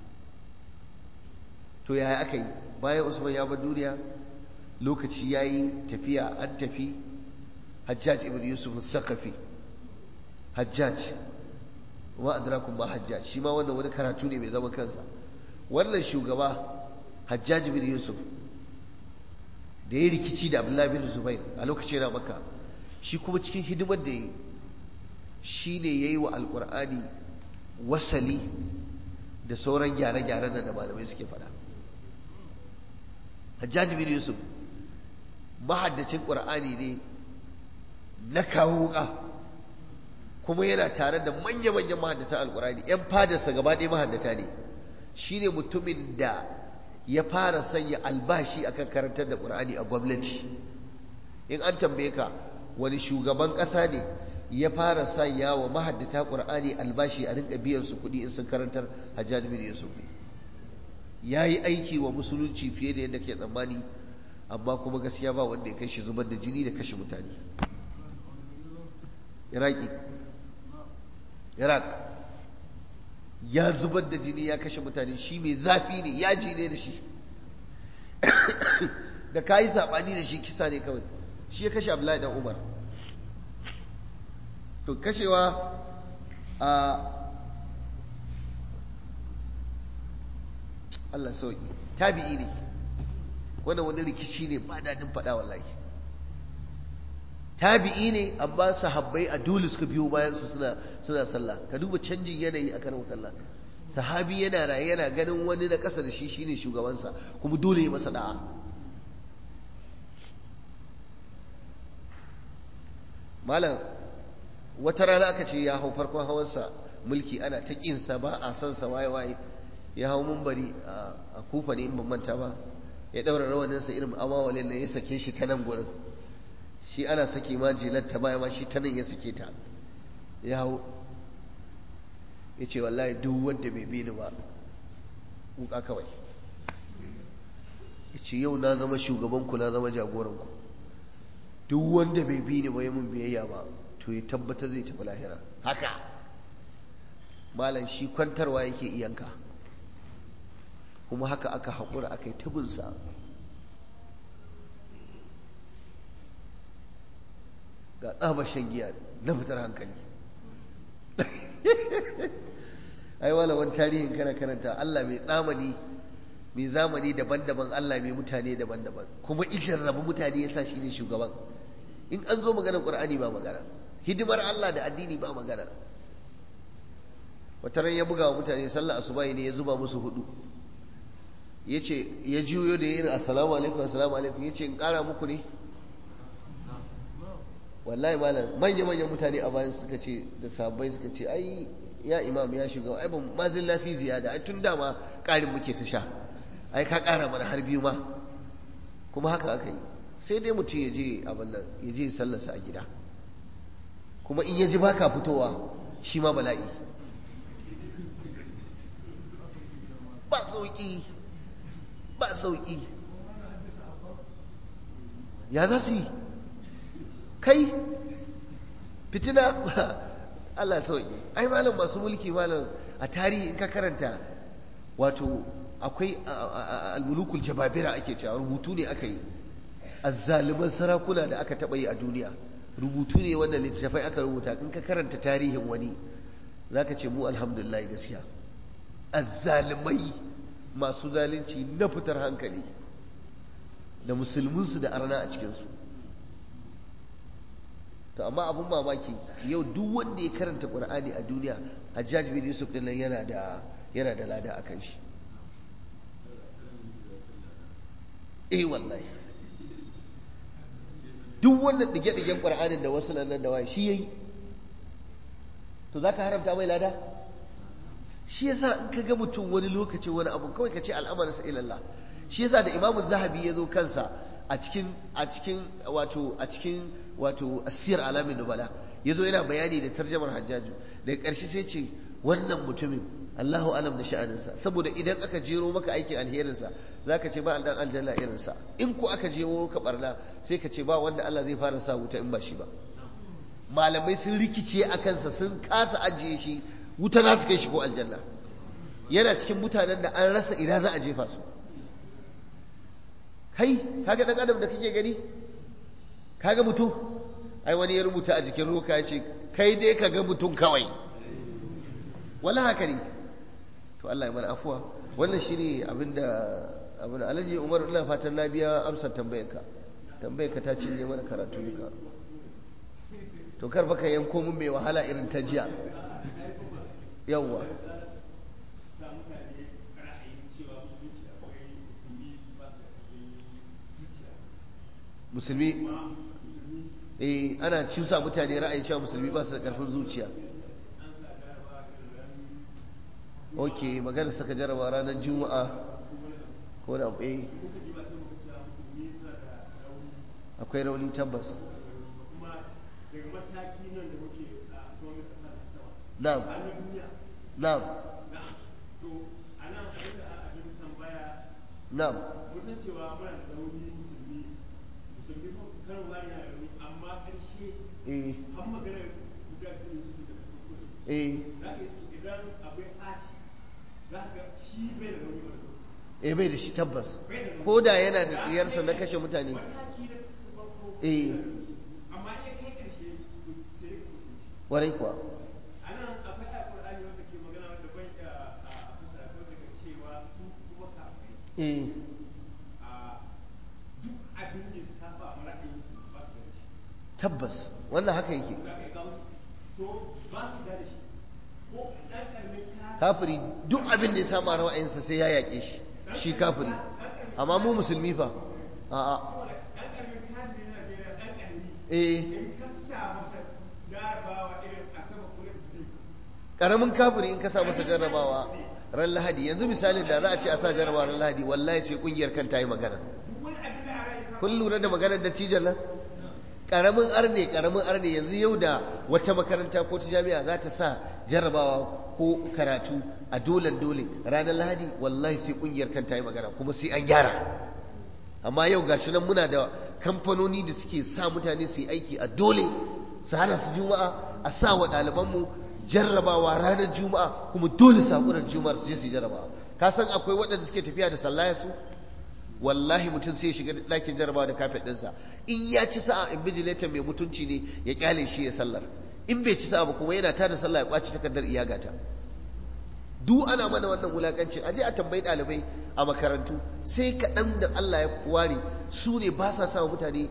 to yaya aka yi bayan Usman ya bar duniya lokaci yayi tafiya an tafi Hajjaj ibn Yusuf al-Saqafi Hajjaj wa adrakum ba Hajjaj shi ma wannan wani karatu ne mai zaman kansa wannan shugaba Hajjaj ibn Yusuf da ya rikici da Abdullahi bin Zubair a lokacin yana Makka shi kuma cikin hidimar da yi shi ne ya yi wa alkur'ani wasali da sauran gyare-gyaren da malamai suke faɗa hajjaji bin yusuf mahaddacin ƙur'ani ne na kawo wuƙa kuma yana tare da manya-manyan mahaddatan alkur'ani 'yan fadarsa gaba ɗaya mahaddata ne shi ne mutumin da ya fara sanya albashi akan karantar da ƙur'ani a gwamnati in an tambaye ka wani shugaban ƙasa ne ya fara sanya wa mahaddata ƙur'ani albashi a rinka biyan su kuɗi in sun karantar hajjaj bin yusuf ne ya yi aiki wa musulunci fiye da yadda ke tsammani amma kuma gaskiya ba wanda ya kai shi zubar da jini da kashe mutane iraki iraq ya zubar da jini ya kashe mutane shi mai zafi ne yaji ne da shi da ka yi saɓani da shi kisa ne kawai shi ya kashe abdullahi dan umar to kashewa a Allah sauki tabi'i ne wannan wani rikici ne ba daɗin faɗa wallahi tabi'i ne amma sahabbai a dole suka biyo bayan su suna suna sallah ka duba canjin yanayi a karin sallah sahabi yana raye yana ganin wani na ƙasa da shi shine shugabansa kuma dole ya masa da'a malam wata rana aka ce ya hau farkon hawansa mulki ana ta ƙinsa ba a son sa waye waye ya hau mumbari a kufa ne in ban manta ba ya ɗaura rawaninsa irin amawalin da ya sake shi ta nan gurin shi ana sake ma jilar ta baya ma shi ta nan ya sake ta ya hau ya ce wallahi duk wanda bai bi ni ba wuka kawai ya ce yau na zama shugabanku na zama jagoranku duk wanda bai bi ni ba ya mun biyayya ba to ya tabbatar zai tafi lahira haka malam shi kwantarwa yake iyanka kuma haka aka haƙura aka yi tabinsa ga tsaba shan giya na fitar hankali ai wala wani tarihin kana karanta Allah mai tsamani mai zamani daban-daban Allah mai mutane daban-daban kuma ikin rabu mutane ya sa shi ne shugaban in an zo maganar ƙur'ani ba magana hidimar Allah da addini ba magana wata ran ya buga wa mutane sallah asubahi ne ya zuba musu hudu ya ce ya juyo da yin assalamu alaikum assalamu alaikum ya ce in kara muku ne wallahi malam manya manyan mutane a bayan suka ce da sabbai suka ce ai ya imam ya shiga ai ban mazin lafi ziyada ai tun dama karin muke ta sha ai ka kara mana har biyu ma kuma haka aka yi sai dai mutum ya je abin nan ya je sallarsa a gida kuma in ya ji baka fitowa shi ma bala'i ba sauki ba sauki ya za su yi kai fitina Allah sauki ai malam masu mulki malam a tarihi in ka karanta wato akwai almulukul jababira ake cewa rubutu ne aka yi azzaliman sarakuna da aka taɓa yi a duniya rubutu ne wanda littattafai aka rubuta in ka karanta tarihin wani zaka ce mu alhamdulillah gaskiya azzalimai masu zalunci na fitar hankali da musulminsu da arna a cikinsu to amma abun mamaki yau duk wanda ya karanta qur'ani a duniya hajjaj bin yusuf din nan yana da yana da lada akan shi eh wallahi duk wannan dige-digen qur'anin da wasu nan da wai shi yayi to zaka haramta mai lada shi yasa in ka ga mutum wani lokaci wani abu kawai ka ce al'amarinsa ilallah shi yasa da imamu zahabi ya zo kansa a cikin a cikin wato a cikin wato asir alamin nubala ya zo yana bayani da tarjamar hajjaju daga ƙarshe sai ce wannan mutumin Allahu alam da sha'aninsa saboda idan aka jero maka aikin alherinsa za ka ce ba dan aljanna irinsa in ko aka jero maka barna sai ka ce ba wanda Allah zai fara sa wuta in ba shi ba malamai sun rikice a kansa sun kasa ajiye shi wuta za su kai shi ko aljanna yana cikin mutanen da an rasa ina za a jefa su kai kaga dan adam da kake gani kaga mutum ai wani ya rubuta a jikin roka ya ce kai dai ka ga mutum kawai wala haka ne to Allah ya mana afuwa wannan shine abinda abin Alhaji Umar ina fatan na biya amsar tambayarka tambayarka ta cinye mana karatu duka to kar baka yanko mun mai wahala irin ta jiya yawwa musulmi eh ana cusa mutane ra'ayin cewa musulmi ba su da karfin zuciya ok magana saka jaraba ranar juma'a ko da eh akwai rauni tabbas na'am na'am na'am musan cewa muna da rauni musulmi musulmi kan wani na rauni amma ƙarshe eh an magana guda biyu su da kuskure eh za ka yi idan abai ɓaci za ka shi bai da rauni wani eh bai da shi tabbas bai da rauni ko da yana da tsiyarsa na kashe mutane mataki na farko eh amma iya kai ƙarshe to sai ka kuskure warai kuwa a nan akwai ayat Qur'ani wanda ke magana wanda ban iya a kusa ko daga cewa su kuma kafai eh a duk abin da ya saba ma ra'ayinsu ba su da shi tabbas wannan haka yake za ka yi kawo to ba su da shi ko ɗan ƙaramin ka kafiri duk abin da ya samu a ra'ayinsa sai ya yaƙe shi shi kafiri amma mu musulmi fa a'a saboda ɗan ƙaramin kafin na Najeriya ɗan ƙarami eh in ka sa masa jarabawa irin a sama kula da zai karamin kafiri in ka sa masa jarrabawa ran lahadi yanzu misalin da za a ce a sa jarrabawa ran lahadi wallahi sai kungiyar kan ta yi magana duk wani abin da a rai sa kun lura da maganar da cijan nan karamin arne karamin arne yanzu yau da wata makaranta ko ta jami'a za ta sa jarrabawa ko karatu a dolen dole ranar lahadi wallahi sai kungiyar kan ta yi magana kuma sai an gyara amma yau gashi nan muna da kamfanoni da suke sa mutane su yi aiki a dole su hana su juma'a a sa wa ɗalibanmu jarrabawa ranar juma'a kuma dole sakurar juma'ar su je su yi jarrabawa ka san akwai waɗanda suke tafiya da sallaya su wallahi mutum sai ya shiga ɗakin jarrabawa da kafet ɗinsa in ya ci sa'a invigilator mai mutunci ne ya kyale shi ya sallar in bai ci sa'a ba kuma yana tada sallah ya kwaci takardar iyagata duk ana mana wannan wulakancin aje a tambayi ɗalibai a makarantu sai kaɗan da Allah ya ware su ne ba sa sa mutane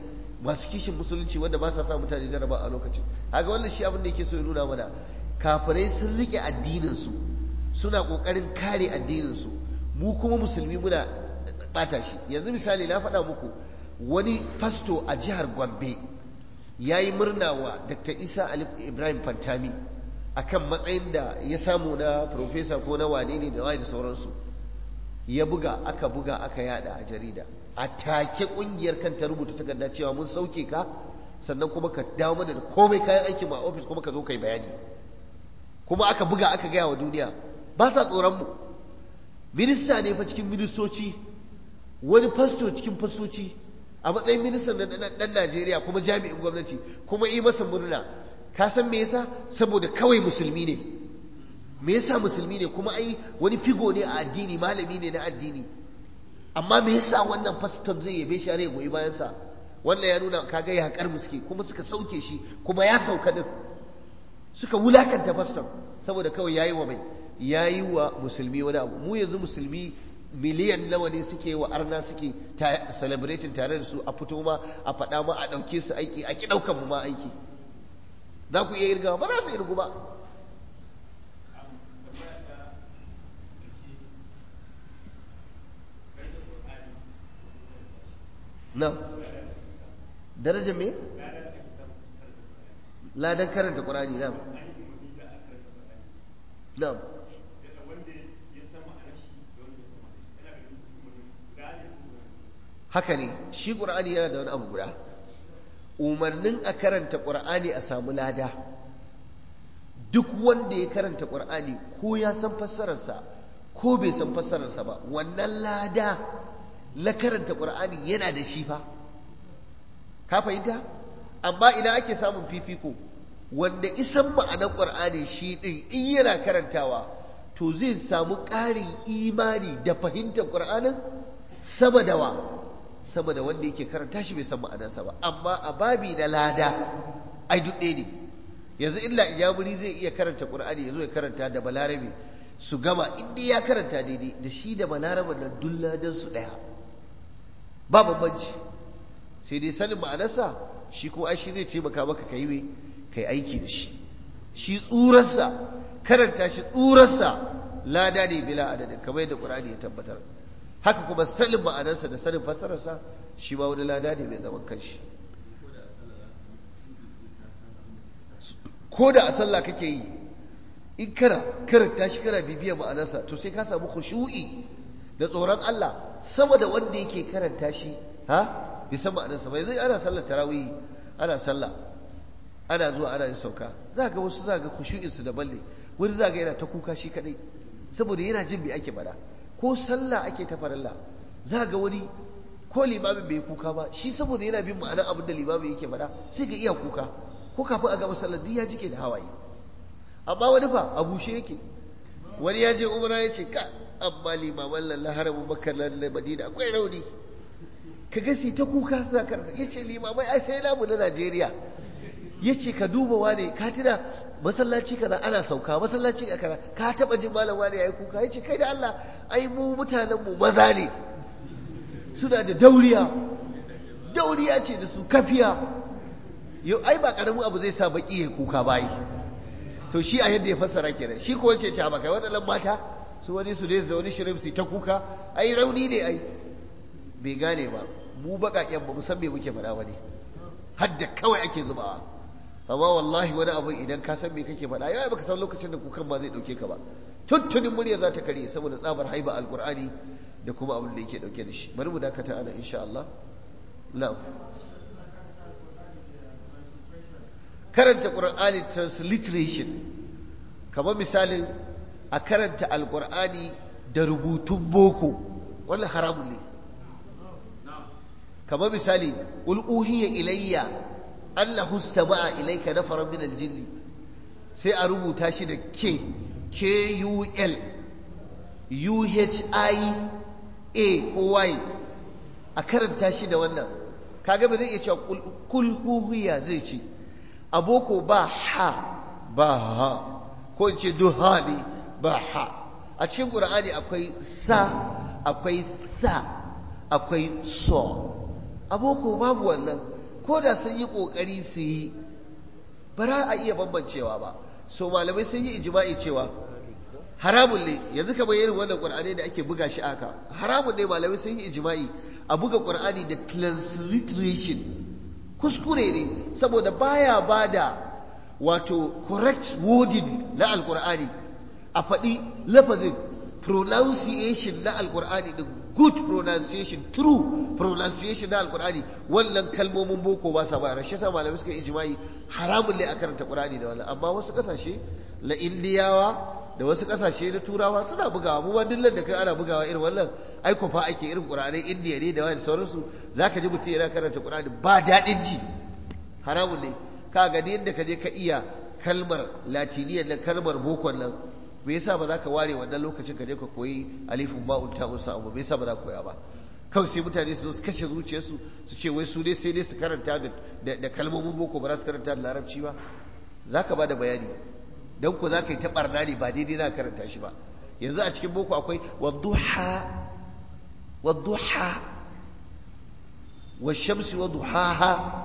masu kishin musulunci wanda ba sa sa mutane jaraba a lokacin haka wannan shi abin da yake so ya nuna mana kafirai sun rike addinin su suna kokarin kare addinin su mu kuma musulmi muna bata shi yanzu misali na faɗa muku wani fasto a jihar Gombe ya yi murna wa Dr. Isa Ali Ibrahim Fantami akan matsayin da ya samu na profesa ko na wane ne da da sauransu ya buga aka buga aka yada a jarida a take kungiyar kan ta rubuta takarda cewa mun sauke ka sannan kuma ka dawo mana da komai kayan aikin mu a ofis kuma ka zo kai bayani kuma aka buga aka gaya wa duniya ba sa tsoron mu minista ne fa cikin ministoci wani fasto cikin fastoci a matsayin ministan na dan Najeriya kuma jami'in gwamnati kuma yi masa murna ka san me yasa saboda kawai musulmi ne me yasa musulmi ne kuma ai wani figo ne a addini malami ne na addini amma me yasa wannan faston zai yabe shi ya goyi bayan sa wannan ya nuna kaga ya hakar muske kuma suka sauke shi kuma ya sauka din suka wulakanta faston saboda kawai yayi wa mai yayi wa musulmi wani abu mu yanzu musulmi miliyan nawa ne suke wa arna suke celebrating tare da su a fito ma a faɗa ma a ɗauke su aiki a ki ɗaukan mu ma aiki za ku iya irgawa ba za su irgu ba na darajar me ladan karanta ƙurani na na haka ne shi ƙur'ani yana da wani abu guda umarnin a karanta ƙur'ani a samu lada duk wanda ya karanta ƙur'ani ko ya san fassararsa ko bai san fassararsa ba wannan lada na karanta ƙur'ani yana da shi fa ka fahimta amma idan ake samun fifiko wanda isan ma'anar ƙur'ani shi ɗin in yana karantawa to zai samu ƙarin imani da fahimtar ƙur'anin sama da wa sama da wanda yake karanta shi bai san ma'anarsa ba amma a babi na lada ai duk ɗaya ne yanzu illa ijaburi zai iya karanta qur'ani yazo ya karanta da balarabe su gama in dai ya karanta daidai da shi da balarabe nan duk ladan su ɗaya ba bambanci sai dai sanin ma'anarsa shi kuma ai shi zai taimaka maka kai me kai aiki da shi shi tsurarsa karanta shi tsurarsa lada ne bila adadin kamar yadda qur'ani ya tabbatar haka kuma sanin ma'anarsa da sanin fassararsa shi ma wani lada ne mai zaman kanshi ko da a sallah kake yi in kana karanta shi kana bibiyar ma'anarsa to sai ka samu khushu'i da tsoron Allah sama da wanda yake karanta shi ha bai san ma'anarsa ba yanzu ana sallar tarawih ana sallah ana zuwa ana yin sauka za ga wasu za ga khushu'in su daban ne wani za ga yana ta kuka shi kadai saboda yana jin me ake faɗa ko sallah ake ta farilla za ga wani ko limamin bai kuka ba shi saboda yana bin ma'anar abin da limamin yake faɗa sai ga iya kuka ko kafin a gama sallar duk ya jike da hawaye amma wani fa a bushe yake wani ya je umra ya ce ka amma limaman lalla haramun makka lalla madina akwai rauni ka ga sai ta kuka suna karanta ya ce limamai ai sai namu na najeriya ya ce ka duba wane ka tuna masallaci kaza ana sauka masallaci kaza ka taba jin malam wane yayi kuka ya ce kai da Allah ai mu mutanen mu maza ne suna da dauriya dauriya ce da su kafiya yau ai ba karamin abu zai sa baki ya kuka bayi to shi a yadda ya fassara kenan shi ko wace ce ba kai waɗannan mata su wani su dai wani shirin su ta kuka ai rauni ne ai bai gane ba mu baƙaƙen ba mu san me muke faɗa ba ne hadda kawai ake zubawa amma wallahi wani abu idan ka san me kake faɗa yau baka san lokacin da kukan ma zai ɗauke ka ba tuntunin murya za ta kare saboda tsabar haiba alkur'ani da kuma abin da yake ɗauke da shi bari mu dakata ana insha Allah na'am karanta qur'ani transliteration kamar misalin a karanta alkur'ani da rubutun boko wannan haramun ne kamar misali qul uhiya ilayya annahu istama'a ilayka nafaran min aljinn sai a rubuta shi da k k u l u h i a ko y a karanta shi da wannan kaga ba zai iya cewa kul huhiya zai ce aboko ba ha ba ha ko in ce duha ne ba ha a cikin qur'ani akwai sa akwai sa akwai so aboko babu wannan ko da sun yi ƙoƙari su yi ba za a iya bambancewa ba so malamai sun yi ijima'i cewa haramun ne yanzu kamar irin wannan qur'ani da ake buga shi aka haramun ne malamai sun yi ijima'i a buga qur'ani da transliteration kuskure ne saboda baya bada wato correct wording na alqur'ani a faɗi lafazin pronunciation na alqur'ani din good pronunciation true pronunciation na alqur'ani wannan kalmomin boko ba sa bayar shi yasa malamai suka yi ijma'i haramun ne a karanta qur'ani da wannan amma wasu kasashe na indiyawa da wasu kasashe na turawa suna bugawa mu ba dillan da kai ana bugawa irin wannan ai fa ake irin qur'anai indiya ne da wani sauransu zaka ji mutum yana karanta qur'ani ba daɗin ji haramun ne ka ga yadda ka je ka iya kalmar latiniyan nan kalmar bokon nan me yasa ba za ka ware wannan lokacin ka je ka koyi alifun ba'un ta'un sa'un ba me yasa ba za ka koya ba kawai sai mutane su zo su kashe zuciyarsu su ce wai su dai sai dai su karanta da kalmomin boko ba za su karanta da larabci ba za ka ba da bayani don ku za ka yi ta barna ne ba daidai za ka karanta shi ba yanzu a cikin boko akwai wadduha wadduha washamsi wadduhaha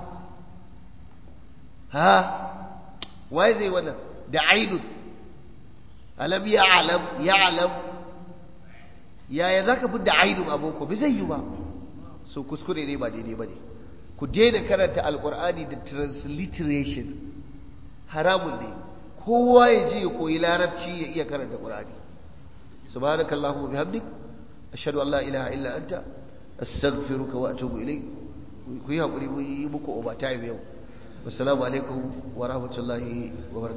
ha waye zai wannan da ainun alam ya'lam ya'lam yaya zaka fi da ainun a boko bai zai yi ba so kuskure ne ba daidai ba ne ku daina karanta alkur'ani da transliteration haramun ne kowa ya je ya koyi larabci ya iya karanta qur'ani subhanaka allahumma bihamdik ashhadu an la ilaha illa anta astaghfiruka wa atubu ilayk ku yi hakuri mu yi muku overtime yau assalamu alaikum wa rahmatullahi wa barakatuh